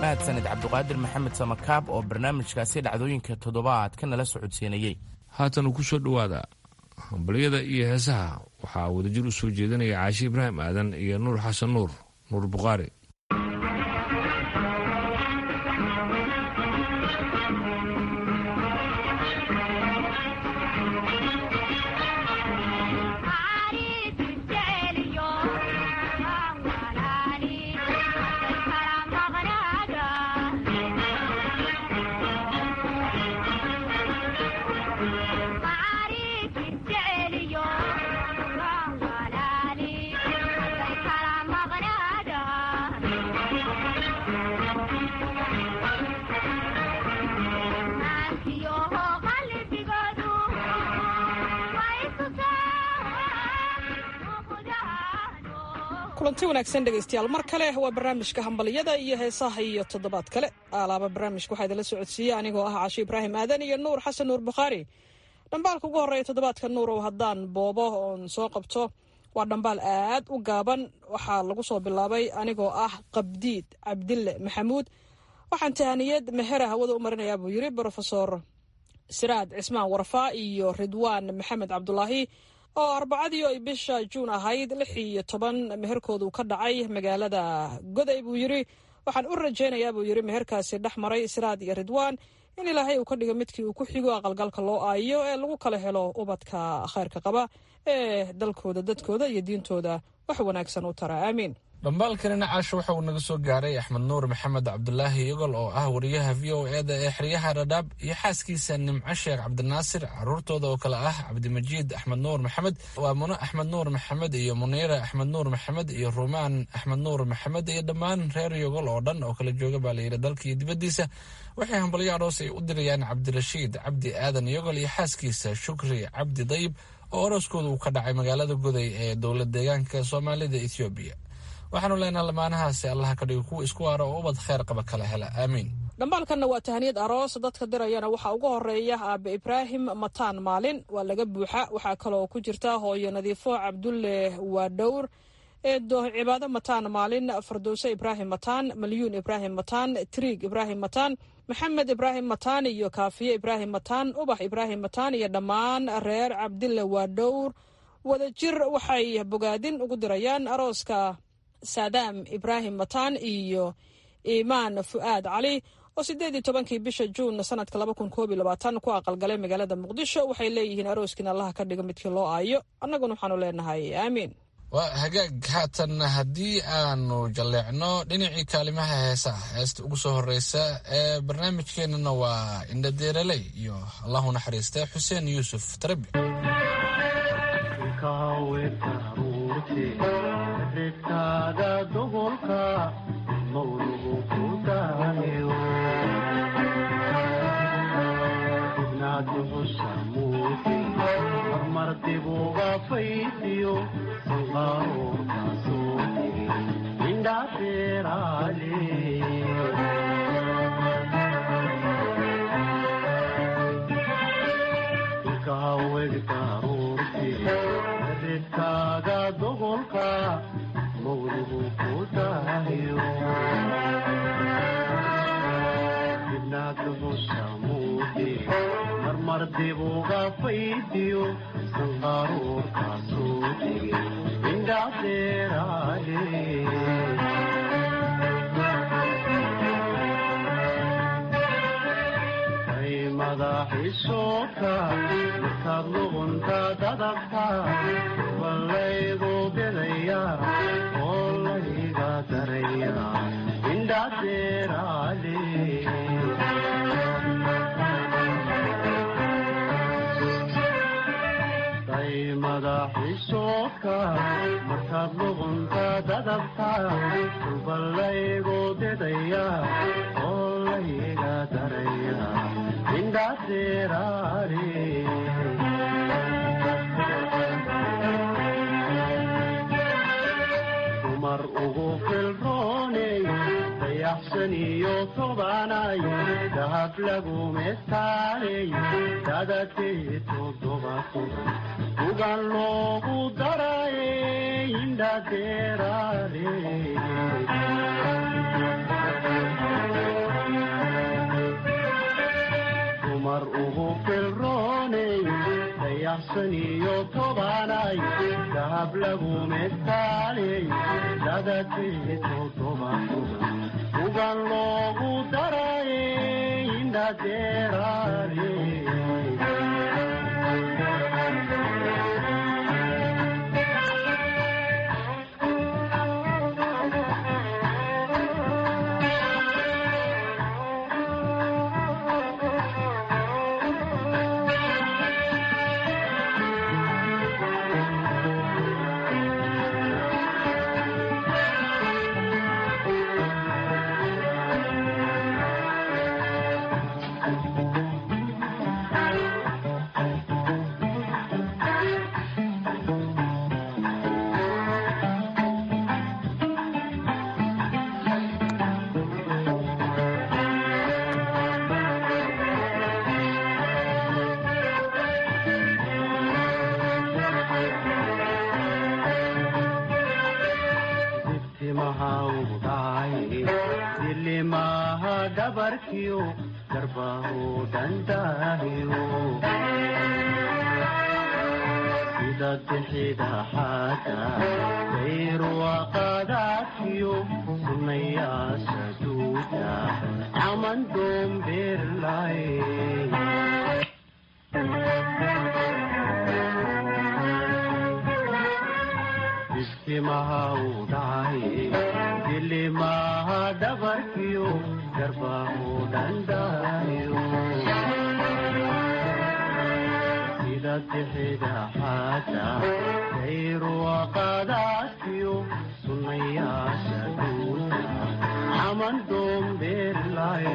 mahadsanid cabduqaadir maxamed samakaab oo barnaamijkaasi dhacdooyinka toddobaadka nala socodsiinayey haatan ku soo dhowaada hambalyada iyo heesaha waxaa wadajir u soo jeedinaya caashi ibraahim aadan iyo nuur xasan nuur nuur bukhaari kulanti wanaagsan dhegaystayaal mar kale waa barnaamijka hambaliyada iyo heesaha iyo toddobaad kale alaaba barnaamijka waxaa idinla socodsiiyey anigoo ah casho ibraahim aadan iyo nuur xasan nuur bukhaari dhambaalka ugu horreeya toddobaadka nuur oo haddaan boobo oon soo qabto waa dhambaal aad u gaaban waxaa lagu soo bilaabay anigoo ah qabdiid cabdille maxamuud waxaan tahaniyad mehera hawada u marinayaa buu yiri brofesor siraad cismaan warfaa iyo ridwaan maxamed cabdulaahi oo arbacadii ay bisha juun ahayd lix iyo toban meherkoodu ka dhacay magaalada goday buu yiri waxaan u rajaynayaa buu yiri meherkaasi dhex maray siraad iyo ridwaan in ilaahay uu ka dhigo midkii uu ku xigo aqalgalka loo aayo ee lagu kala helo ubadka khayrka qaba ee dalkooda dadkooda iyo diintooda wax wanaagsan u tara aamiin dhambaalkanina caasho waxa uu naga soo gaaray axmed nuur maxamed cabdulaahi yogol oo ah wariyaha v o eda ee xeryaha dhadhaab iyo xaaskiisa nimco sheekh cabdinaasir caruurtooda oo kale ah cabdimajiid axmed nuur maxamed waa muno axmed nuur maxamed iyo muniira axmed nuur maxamed iyo rumaan axmed nuur maxamed iyo dhammaan reer yogol oo dhan oo kala jooga baa layidhi dalka iyo dibaddiisa waxay hambalyo aroos ay u dirayaan cabdirashiid cabdi aadan yogol iyo xaaskiisa shukri cabdi dayib oo arooskooda uu ka dhacay magaalada goday ee dowlad deegaanka soomaalida ethoobiya waxaanu leenaha lamaanahaasi allaha ka dhigo kuwa isku waara oo ubad kheyr qaba kala hela aamiin dhambaalkanna waa tahaniyad aroos dadka dirayana waxaa ugu horeeya aabe ibraahim mataan maalin waa laga buuxa waxaa kaloo ku jirta hooyo nadiifo cabdulle waadhowr eedo cibaado mataan maalin fardowse ibraahim mataan malyuun ibraahim mataan triig ibraahim mataan maxamed ibraahim mataan iyo kaafiye ibraahim mataan ubax ibraahim mataan iyo dhammaan reer cabdille waadhowr wadajir waxay bogaadin ugu dirayaan arooska saadaam ibraahim mataan iyo imaan fu'aad cali oo siddeed iyo tobankii bisha juun sanadka laba kun koob iyo labaatan ku aqalgalay magaalada muqdisho waxay leeyihiin arooskiina allaha ka dhiga midkii loo aayo annaguna waxaanu leenahay aamiin waa hagaag haatan haddii aanu jalleecno dhinacii kaalimaha heesaha heesta ugu soo horreysa ee barnaamijkeenana waa indhadeeraley iyo allahu naxariista xuseen yuusuf tarabi ridkaada dobolka mawlugu ku daayo ibnaadnuxusa muuti marmar dibuga faydiyo sanqaaroorka soo tiri indhaafeeraale ilkahawegtaruurti ridkaaga dobolka mawlugu ku daayo ibnaadnuxusa muuti marmar dibuga faydiyo sanqaaroorka soo tiri indhaafeeraale madaxiisooka markaad luqunta dadabta ballaygu bidaya oo layga daraya indhadeeraale day madaxiisooka markaad luqunta dadabta ballaygu bidaya oo layga daraya dumar ugu filrooney dayaxsan iyo tobanay dahab lagumestaaley dadakee todobato ugan loogu darayey indhadeeraale dayaxsan iyo tobanay dahab lagu mestaaley dadakii toddoba toban ugan loogu daray indhadeeraale dilimaha dhabarkiyo garbahu dhandaahiyo sida bixida xaada dayruwaqadaadkiyo sunayaasha duuda caman doombeerlay istimaha u dhacay dilimaha dhabarkiyo garbahu dhandaayo sida bixida xaada dayruwaqadaadkiyo sunayaasha duuda caman doombeerlay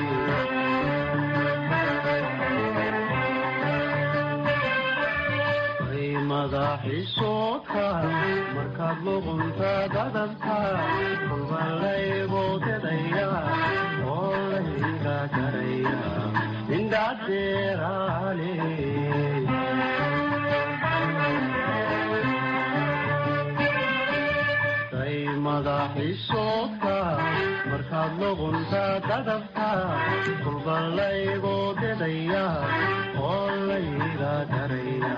madaxiisooka markaad luqunta dadabta kulbalayboodedaya oo layga garaya indhadeeraale day madaxiisooka markaad luqunta dadabta kulbalayboodedaya oo layga garaya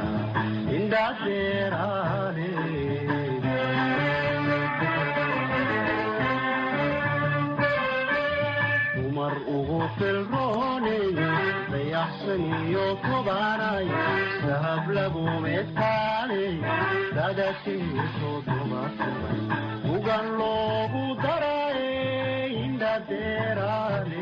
dumar ugu filrooney dayaxsan iyo tobanay dahab lagu mestaaley dadakii toddoba toban ugan loogu daray indhadeeraale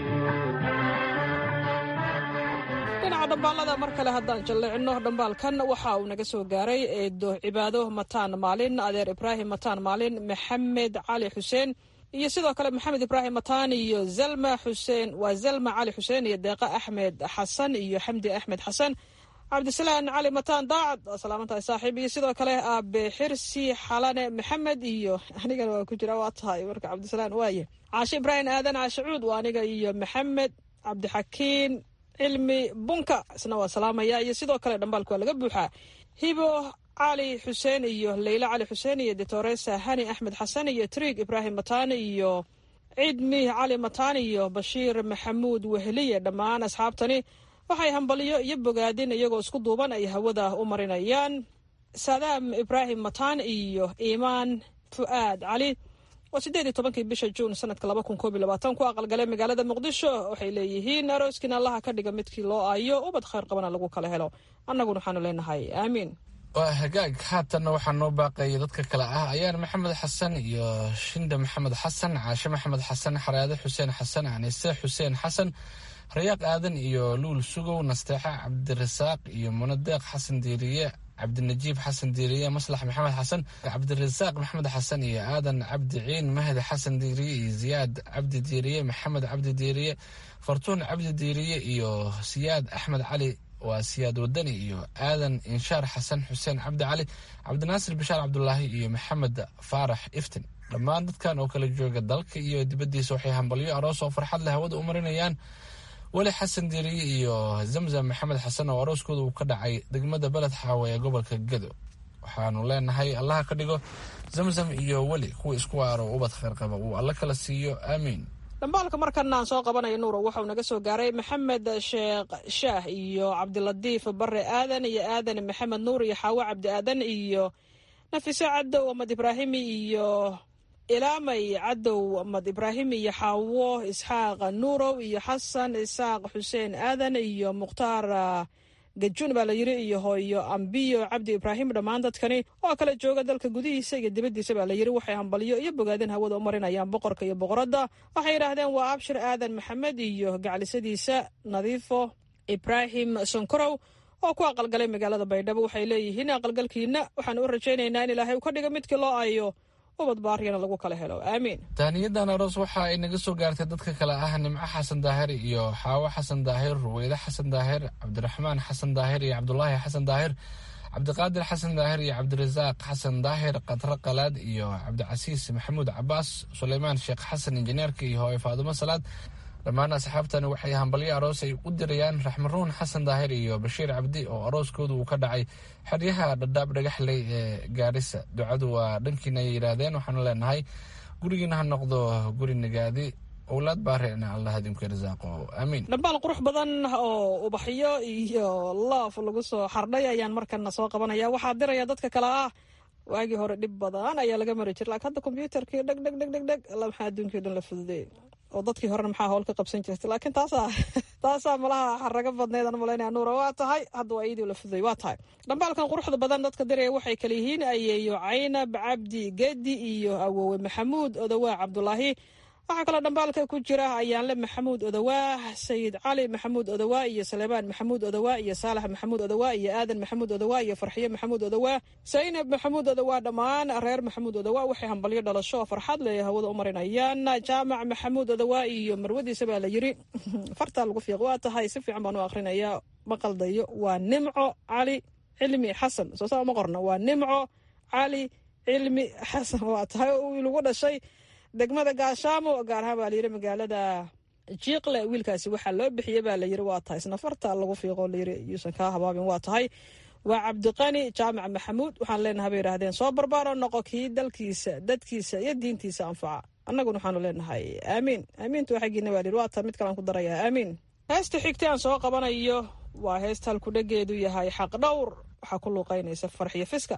dhinaca dhambaalada mar kale haddaan jalleecino dhambaalkan waxa uu naga soo gaaray eedo cibaado mataan maalin adeer ibraahim mataan maalin maxamed cali xuseen iyo sidoo kale maxamed ibraahim mataan iyo zalma xuseen waa zalma cali xuseen iyo deeqa axmed xasan iyo xamdi axmed xasan cabdisalaan cali mataan daacad waa salaamantahay saaxiib iyo sidoo kale aabe xirsi xalane maxamed iyo anigana waa ku jira waa tahay marka cabdisalaan waaye caashe ibraahim aadan caashe cuud waa aniga iyo maxamed cabdixakiin cilmi bunka isna waa salaamaya iyo sidoo kale dhambaalka waa laga buuxaa hibo cali xuseen iyo leyla cali xuseen iyo detoresa hani axmed xasan iyo triig ibraahim mataani iyo cidmi cali mataani iyo bashiir maxamuud weheliye dhammaan asxaabtani waxay hambaliyo iyo bogaadin iyagoo isku duuban ay hawada u marinayaan saadaam ibraahim mataan iyo iimaan fu'aad cali waa siddeed iyo tobankii bisha juun sanadka laba kun koob iyo labaatan ku aqalgalay magaalada muqdisho waxay leeyihiin arooskiina allaha ka dhiga midkii loo aayo ubad khayr qabana lagu kala helo annaguna waxaanu leenahay aamiin waa hagaag haatanna waxaa noo baaqaya dadka kale ah ayaan maxamed xasan iyo shinda maxamed xasan caashe maxamed xasan xaraade xuseen xasan anise xuseen xasan rayaaq aadan iyo luul sugow nasteexa cabdirasaaq iyo munadeeq xasan diiriye cabdinajiib xasan diiriye maslax maxamed xasan cabdirasaaq maxamed xasan iyo aadan cabdi ciin mahdi xasan diiriye iyo ziyaad cabdi diiriye maxamed cabdi diiriye fartuun cabdi diiriye iyo siyaad axmed cali waa siyaad wadani iyo aadan inshaar xasan xuseen cabdi cali cabdinaasir bishaar cabdulaahi iyo maxamed faarax iftin dhammaan dadkan oo kala jooga dalka iyo dibaddiisa waxay hambalyo aroos oo farxad leh hawada u marinayaan weli xasan diiriye iyo zamzam maxamed xasan oo arooskooda uu ka dhacay degmada beled xaawe ee gobolka gedo waxaanu leenahay allaha ka dhigo zamzam iyo weli kuwa isku waaro ubad kheyr qaba uu alla kala siiyo aamiin dhambaalka markana aan soo qabanayo nuuro waxauu naga soo gaaray maxamed sheekh shaah iyo cabdilatiif bare aadan iyo aadan maxamed nuur iyo xaawo cabdi aadan iyo nafiso cadow amad ibraahimi iyo ilaamay cadow amad ibraahimi iyo xaawo isxaaq nuurow iyo xasan isaaq xuseen aadan iyo mukhtaar gajun baa la yiri iyo hooyo ambiyo cabdi ibraahim dhammaan dadkani oo kala jooga dalka gudihiisa iyo dibaddiisa baa la yiri waxay hambalyo iyo bogaadin hawada u marinayaan boqorka iyo boqoradda waxay yidhaahdeen waa abshir aadan maxamed iyo gaclisadiisa nadiifo ibraahim sonkorow oo ku aqalgalay magaalada baydhabo waxay leeyihiin aqalgalkiina waxaan u rajaynaynaa in ilaahay uu ka dhigo midkii loo aayo ubad baaryana lagu kala helo aamiin taaniyadan aroos waxa ay naga soo gaartay dadka kale ah nimco xasan daahir iyo xaawo xasan daahir ruweyde xasan daahir cabdiraxmaan xasan daahir iyo cabdulaahi xasan daahir cabdiqaadir xasan daahir iyo cabdirasaaq xasan daahir katro qalaad iyo cabdicasiis maxamuud cabaas suleymaan sheekh xasan injineerka iyo hooye faadumo salaad dhammaan asxaabtani waxay hambalyo aroos ay u dirayaan raxmaruun xasan daahir iyo bashiir cabdi oo arooskoodu uu ka dhacay xeryaha dhadhaab dhagaxley ee gaarisa ducadu waa dhankiina ay yidhaahdeen waxaanu leenahay gurigiina ha noqdo guri nagaadi owlaad baarena allah idinku irsaaqo aamiin dhambaal qurux badan oo ubaxyo iyo loof lagu soo xardhay ayaan markana soo qabanaya waxaa diraya dadka kale ah waagii hore dhib badan ayaa laga mari jira laakiin hadda kombyuutarkii dheg dheg dheg dheg dheg alla maxaa adduunkii dhan la fududeey oo dadkii horena maxaa howl ka qabsan jirtay laakiin taasaa taasaa malaha xaraga badneed aan malaynaya nuura waa tahay hadda waa iyadii la fududay waa tahay dhambaalkan quruxda badan dadka diraya waxay kale yihiin ayeeyo caynab cabdi gedi iyo awowe maxamuud odawaa cabdulaahi waxaa kaloo dhambaalka ku jira ayaanle maxamuud odawaa sayid cali maxamuud odawaa iyo saleebaan maxamuud odawaa iyo saalax maxamuud odawaa iyo aadan maxamuud odawaa iyo farxiyo maxamuud odawaa saynab maxamuud odawaa dhammaan reer maxamuud odawaa waxay hambalyo dhalasho oo farxad le hawada u marinayaan jaamac maxamuud odawaa iyo marwadiisa baa la yiri fartaa lagu fiiq waa tahay si fiican baan u akhrinayaa ma qaldayo waa nimco cali cilmi xasan soo saa uma qorna waa nimco cali cilmi xasan waa tahay lagu dhashay degmada gaashaamo gaar ahaan baa layiri magaalada jiiqle wiilkaasi waxaa loo bixiyey baa layiri waa tahay isna farta lagu fiiqo layiri yuusan kaa habaabin waa tahay waa cabdiqani jaamac maxamuud waxaan leenahay bay yidhahdeen soo barbaaro noqo kii dalkiisa dadkiisa iyo diintiisa anfaca annaguna waxaanu leenahay aamiin aamiintu xaggiina baa layiri waa tahay mid kalaan ku darayaa aamiin heesta xigta aan soo qabanayo waa heesta halkudhageedu yahay xaq dhowr waxaa ku luuqaynaysa farxiyo fiska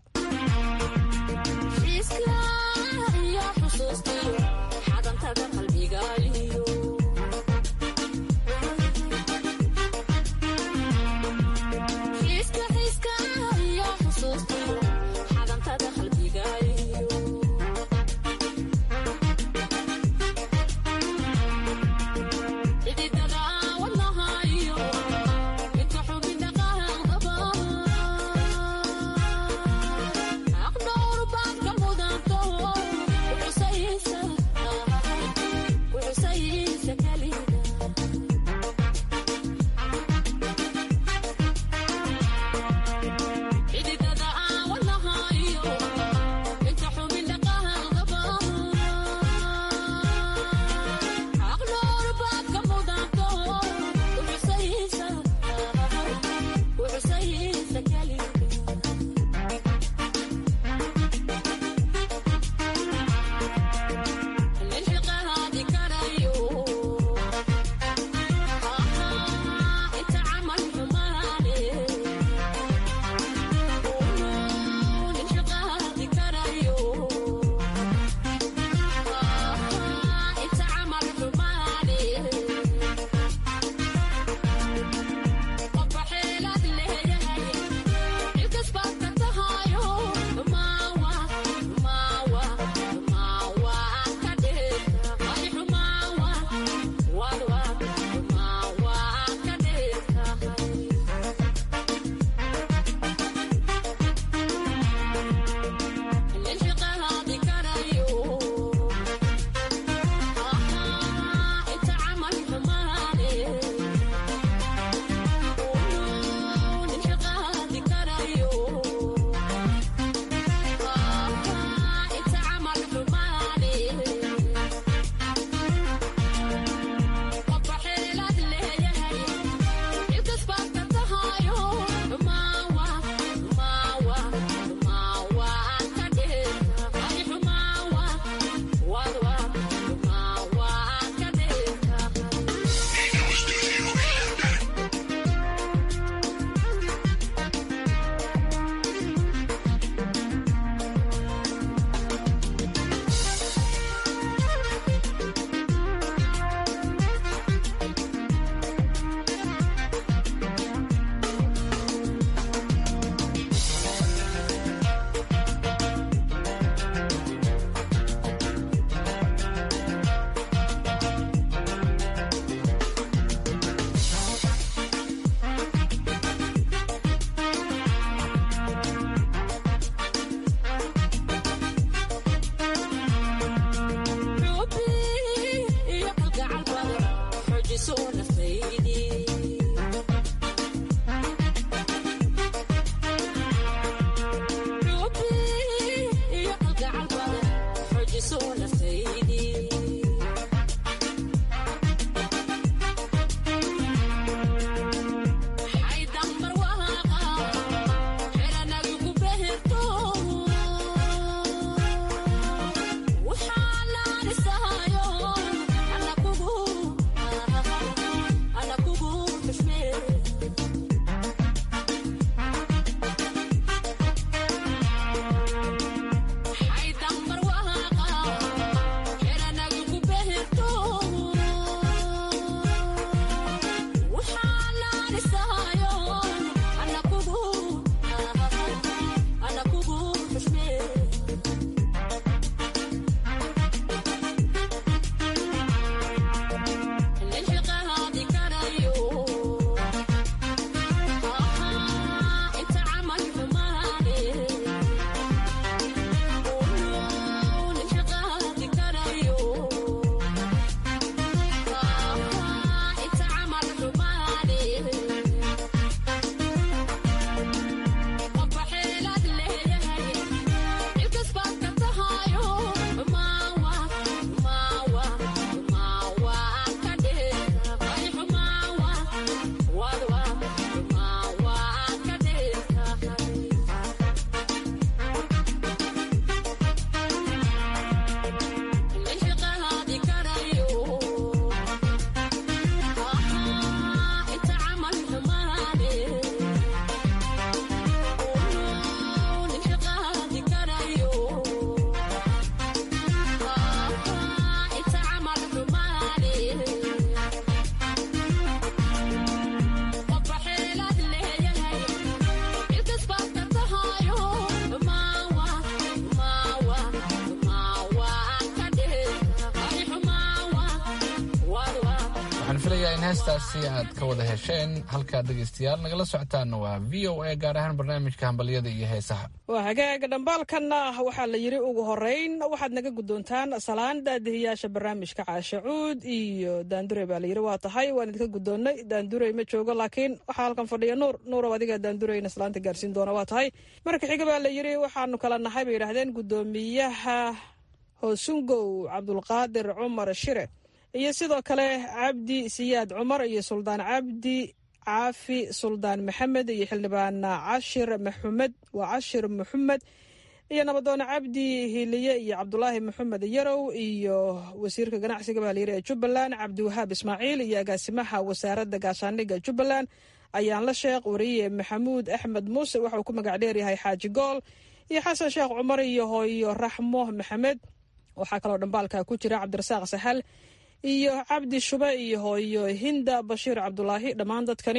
in heestaasi aad ka wada hesheen halkaad dhegaystayaal nagala socotaanna waa v o a gaar ahaan barnaamijka hambalyada iyo heesaha waa hagaaga dhambaalkanna waxaa la yidhi ugu horeyn waxaad naga guddoontaan salaan daadihiyaasha barnaamijka caashe cuud iyo daandure baa layidhi waa tahay waan idinka guddoonnay daandurey ma joogo laakiin waxaa halkan fadhiya nuur nuurow adiga daandureyna salaanta gaarsiin doona waa tahay marka xiga baa la yidhi waxaanu kala nahay bay yidhaahdeen guddoomiyaha hoosungow cabdulqaadir cumar shire iyo sidoo kale cabdi siyaad cumar iyo suldaan cabdi caafi suldaan maxamed iyo xildhibaan cashir maxamed waa cashir maxamed iyo nabadoone cabdi hiliye iyo cabdulaahi maxamed yarow iyo wasiirka ganacsiga baa layiri ee jubbaland cabdiwahaab ismaaciil iyo agaasimaha wasaaradda gaashaandhigga jubbaland ayaan la sheekh wariye maxamuud axmed muuse waxauu ku magac dheeryahay xaaji gool iyo xasan sheekh cumar iyo hooyo raxmo maxamed waxaa kaloo dhambaalka ku jira cabdirasaaq sahal iyo cabdi shube iyo hooyo hinda bashiir cabdulaahi dhammaan dadkani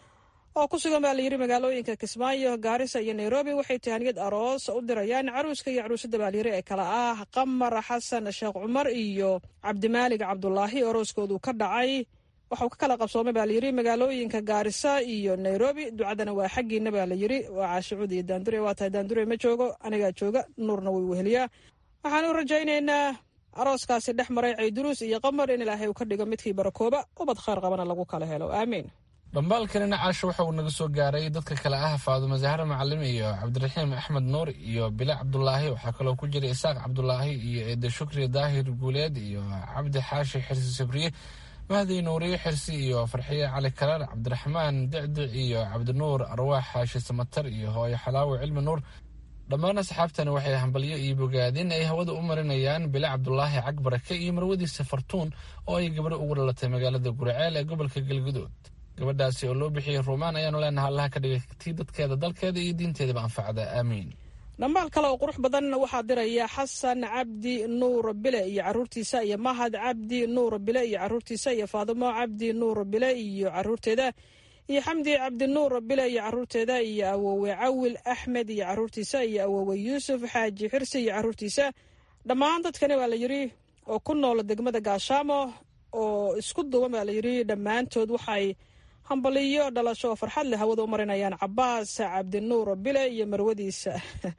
oo ku sugan baa layidhi magaalooyinka kismaayo gaarisa iyo nairobi waxay tahaniyad aroos u dirayaan caruuska iyo caruusada baa layidhi ee kale ah qamar xasan sheekh cumar iyo cabdimaalig cabdulaahi arooskoodu ka dhacay waxau ka kala qabsoomay baa layidhi magaalooyinka gaarisa iyo nairobi ducadana waa xaggiina baa layidhi waa caashicuud iyo daandure waa tahay daandure ma joogo anigaa jooga nuurna way weheliyaa waxaan u rajaynaynaa arooskaasi dhex maray cayduruus iyo qamar in ilaahay uu ka dhigo midkii barakooba ubad khayr qabana lagu kala helo aamiin dhambaalkanina caasho waxa uu naga soo gaaray dadka kale ah faadumo zahra macalim iyo cabdiraxiim axmed nuur iyo bila cabdulaahi waxaa kaloo ku jira isaaq cabdulaahi iyo eede shukri daahir guuleed iyo cabdi xaashi xirsi sabriye mahdi nuuriye xirsi iyo farxiye cali karaar cabdiraxmaan dicdic iyo cabdinuur arwaax xaashi samatar iyo hooyo xalaawo cilmi nuur dhammaan asxaabtani waxay hambalyo iyo bogaadin ay hawada u marinayaan bile cabdulaahi cagbarake iyo marwadiisa fartuun oo ay gabadho ugu dhalatay magaalada guraceel ee gobolka galgudood gabadhaasi oo loo bixiyey ruumaan ayaanu leenaha allaha ka dhigay tii dadkeeda dalkeeda iyo diinteedaba anfacda aamiin dhambaal kale oo qurux badan waxaa diraya xasan cabdi nuur bile iyo caruurtiisa iyo mahad cabdi nuur bile iyo caruurtiisa iyo faadimo cabdi nuur bile iyo caruurteeda iyo xamdi cabdinuur bile iyo caruurteeda iyo awowe cawil axmed iyo caruurtiisa iyo awowe yuusuf xaaji xirsi iyo caruurtiisa dhammaan dadkani baa la yidhi oo ku nool degmada gaashaamo oo isku duwan baa la yidhi dhammaantood waxay hambaliyo dhalasho oo farxad leh hawada u marinayaan cabaas cabdinuur bile iyo marwadiisa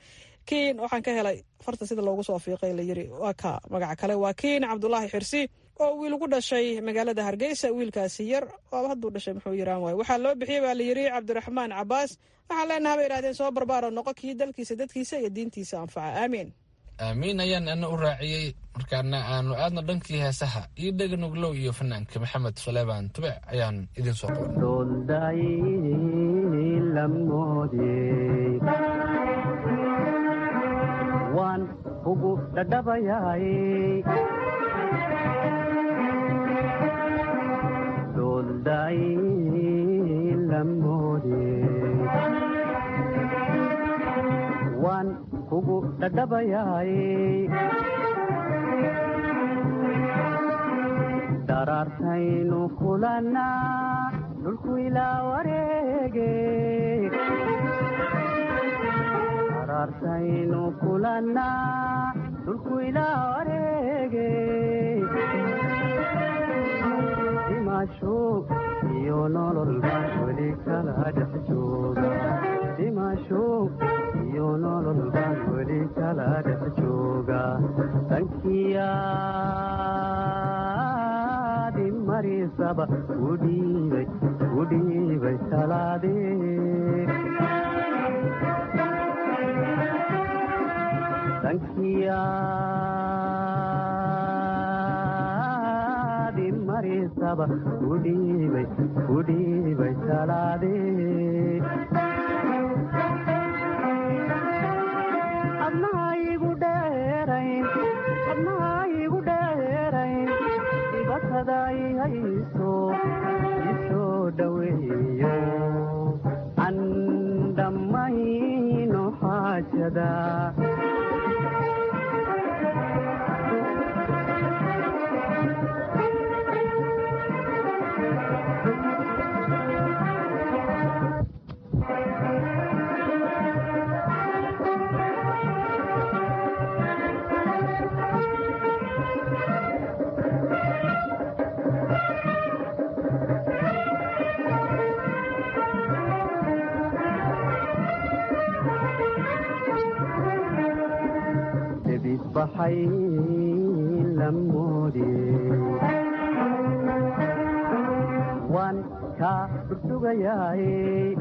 kiin waxaan ka helay farta sida loogu soo fiiqay la yidhi waa ka magaca kale waa kiin cabdulaahi xirsi oo wiil ugu dhashay magaalada hargeysa wiilkaasi yar waaba hadduu dhashay muxuu yiraan waay waxaa loo bixiyey baa la yidhi cabdiraxmaan cabaas waxaan leenaha bay yidhahdeen soo barbaaro noqo kii dalkiisa dadkiisa iyo diintiisa anfaca aamiin aamiin ayaan ana u raaciyey markaana aanu aadno dhankii heesaha iyo dheganuglow iyo fanaanka maxamed suleybaan tube ayaan idin soo waan ugu dhadhabayaay waan kugu dhadhabayaay daraartaynu kulannaa dhulku ilaa wareege daraartaynu kulannaa dhulku ilaa wareege dhimasho iyo nolol baan weli kala dhex jooga dhimasho iyo nolol baan weli kala dhex jooga dankiyaadi marisaba udhiibay udhiibay talaadee dankiyaadi marisaba udhiibay udhiibay talaadee adnaha igu dheerayn adnaha igu dheerayn dibatada i hayso isoo dhoweeyo an dhammayno xaajada baxay la moodiyey waan kaa dhursugayaay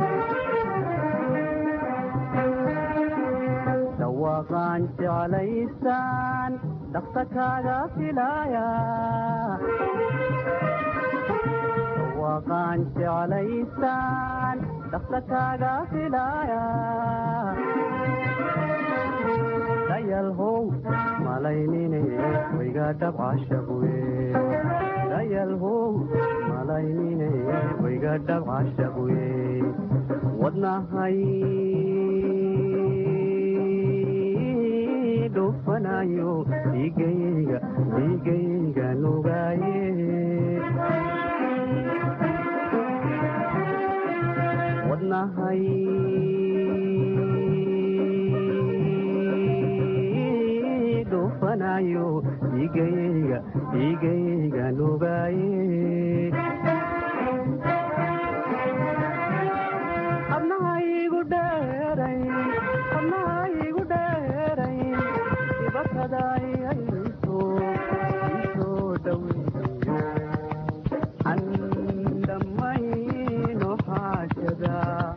dhawaaqaan jeclaysaan dhaqsa kaaga filaaya dhawaaqaan jeclaysaan dhaqsa kaaga filaaya dayalhow malaynine wayga dhabcashabuye dayalhow malaynine wayga dhabcashabuye wadnahay dhufanayo dhiigayga dhiigayga nugaaye wadnahay dhufanayo dhiigayga dhiigayga nugaaye abnahaygu dheeray abnahaygu dheeray ibakadaayayso isoo dhaweeyo andhamayno xaajada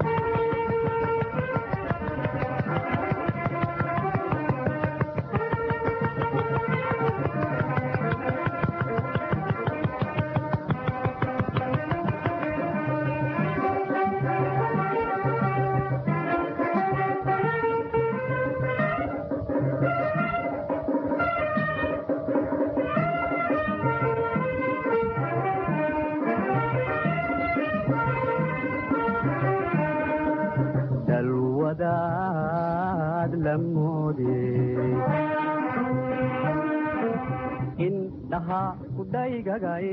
dalwadaad la moodiyey indhaha kudhaygagay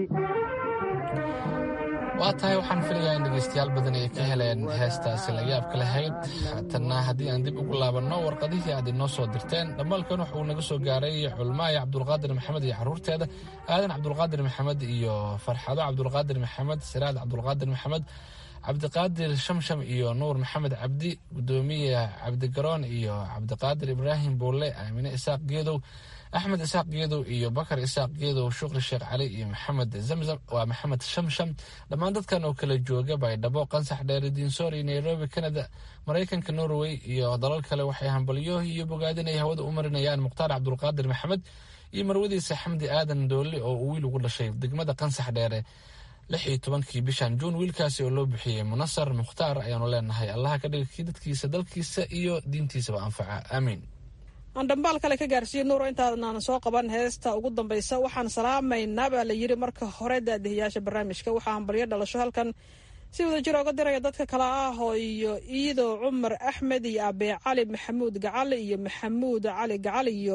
waa tahay waxaan filayaa in dhegaystayaal badan ay ka heleen heestaasi la yaabka lahayd haatanna haddii aan dib ugu laabanno warqadihii aad inoo soo dirteen dhammaalkan wuxuu naga soo gaaray culmaaye cabdulqaadir maxamed iyo caruurteeda aadan cabdulqaadir maxamed iyo farxado cabdulqaadir maxamed siraad cabdulqaadir maxamed cabdiqaadir shamsham iyo nuur maxamed cabdi gudoomiye cabdigaroon iyo cabdiqaadir ibraahim buulle aamine isaaq geedow axmed isaaq geedow iyo bakar isaaq geedow shukri sheekh cali iyo maxamed zamzam waa maxamed shamsham dhammaan dadkan oo kala jooga baydhabo qansax dheere diinsoor iyo nairobi canada maraykanka norway iyo dalal kale waxay hambalyo iyo bogaadinay hawada u marinayaan mukhtaar cabdulqaadir maxamed iyo marwadiisa xamdi aadan doolli oo uu wiil ugu dhashay degmada qansax dheere lix iyo tobankii bishan juun wiilkaasi oo loo bixiyey munasar mukhtaar ayaanu leenahay allaha ka dhiga kii dadkiisa dalkiisa iyo diintiisaba anfaca aamiin aan dhambaal kale ka gaarsiiye nuuro intaadnaan soo qaban heesta ugu dambaysa waxaan salaamaynaa baa la yidhi marka hore daadihiyaasha barnaamijka waxaa hambalyo dhalasho halkan si wada jir oga diraya dadka kale ah oo iyo iido cumar axmed iyo abee cali maxamuud gacal iyo maxamuud cali gacal iyo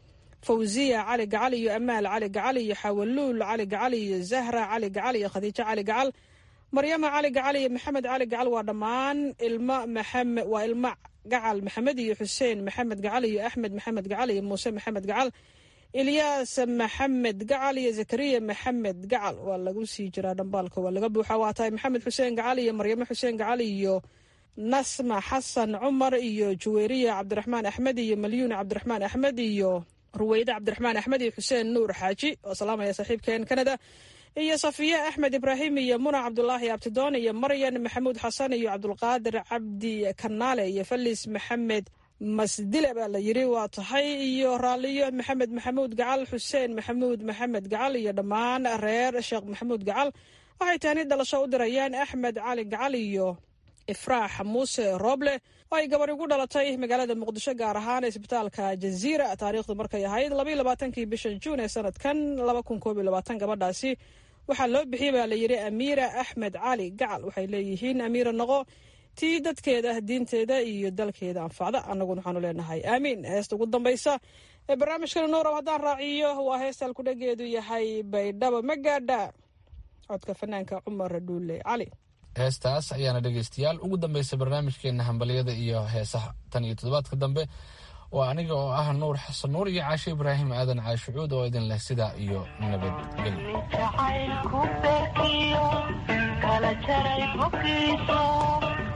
fawziya cali gacal iyo amaal cali gacal iyo xawaluul cali gacal iyo zahra cali gacal iyo khadiijo cali gacal maryama cali gacal iyo maxamed cali gacal waa dhammaan ilma maxamed waa ilma gacal maxamed iyo xuseen maxamed gacal iyo axmed maxamed gacal iyo muuse maxamed gacal ilyaas maxamed gacal iyo zakariya maxamed gacal waa lagu sii jiraa dhambaalka waa laga buuxa waa tahay maxamed xuseen gacal iyo maryamo xuseen gacal iyo nasma xasan cumar iyo juweyriya cabdiraxmaan axmed iyo malyuun cabdiraxmaan axmed iyo ruweyde cabdiraxmaan axmed iyo xuseen nuur xaaji oo salaamaya saaxiibkeen kanada iyo safiye axmed ibraahim iyo muna cabdulaahi abtidoon iyo maryan maxamuud xasan iyo cabdulqaadir cabdi kanaale iyo falis maxamed masdile baa la yiri waa tahay iyo raaliyo maxamed maxamuud gacal xuseen maxamuud maxamed gacal iyo dhammaan reer sheekh maxamuud gacal waxay taani dhalasho u dirayaan axmed cali gacal iyo ifraax muuse rooble oo ay gabar ugu dhalatay magaalada muqdisho gaar ahaan isbitaalka jaziira taariikhdu markay ahayd labaiyo labaatankii bisha juun ee sanadkan laba kun koob iyo labaatan gabadhaasi waxaa loo bixiyey baa la yidhi amiira axmed cali gacal waxay leeyihiin amiira noqo tii dadkeeda diinteeda iyo dalkeeda anfacda annaguna waxaanu leenahay aamiin heesta ugu dambaysa ee barnaamijkana nuurow haddaan raaciyo waa heesta alkudhageedu yahay baydhabo magaadha codka fanaanka cumar dhuule cali heestaas ayaana dhegaystayaal ugu dambaysa barnaamijkeena hambalyada iyo heesaha tan iyo toddobaadka dambe waa aniga oo ah nuur xasan nuur iyo caasho ibraahim aadan caashucuud oo idin leh sidaa iyo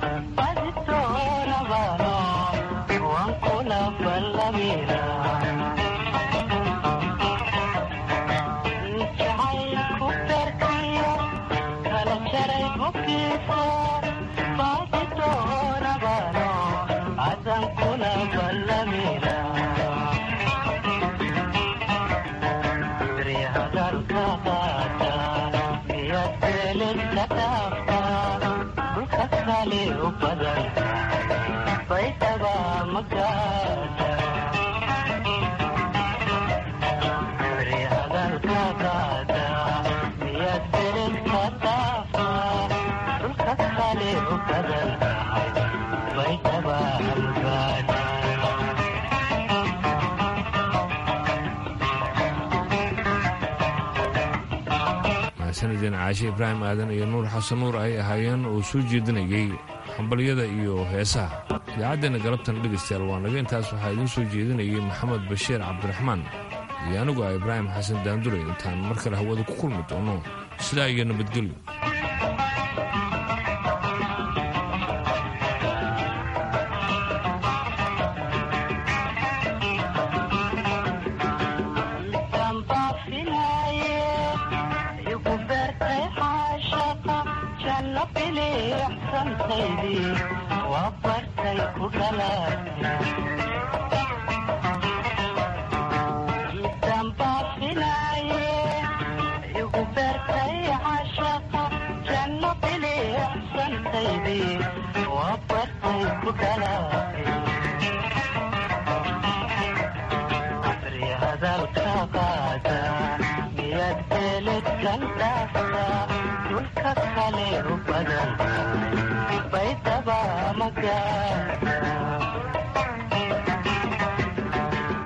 nabadgelyo sanadeen caashe ibraahim aadan iyo nuur xasan nuur ay ahaayeen oo soo jeedinayay hambalyada iyo heesaha idaacaddeena galabtan dhegaystayaal waa naga intaas waxaa idiin soo jeedinayay maxamed bashiir cabdiraxmaan iyo anigu ah ibraahim xasan daandure intaan mar kale hawada ku kulmi doono sidaa iyo nabadgelyo dhulka kale u badan baydaba magaa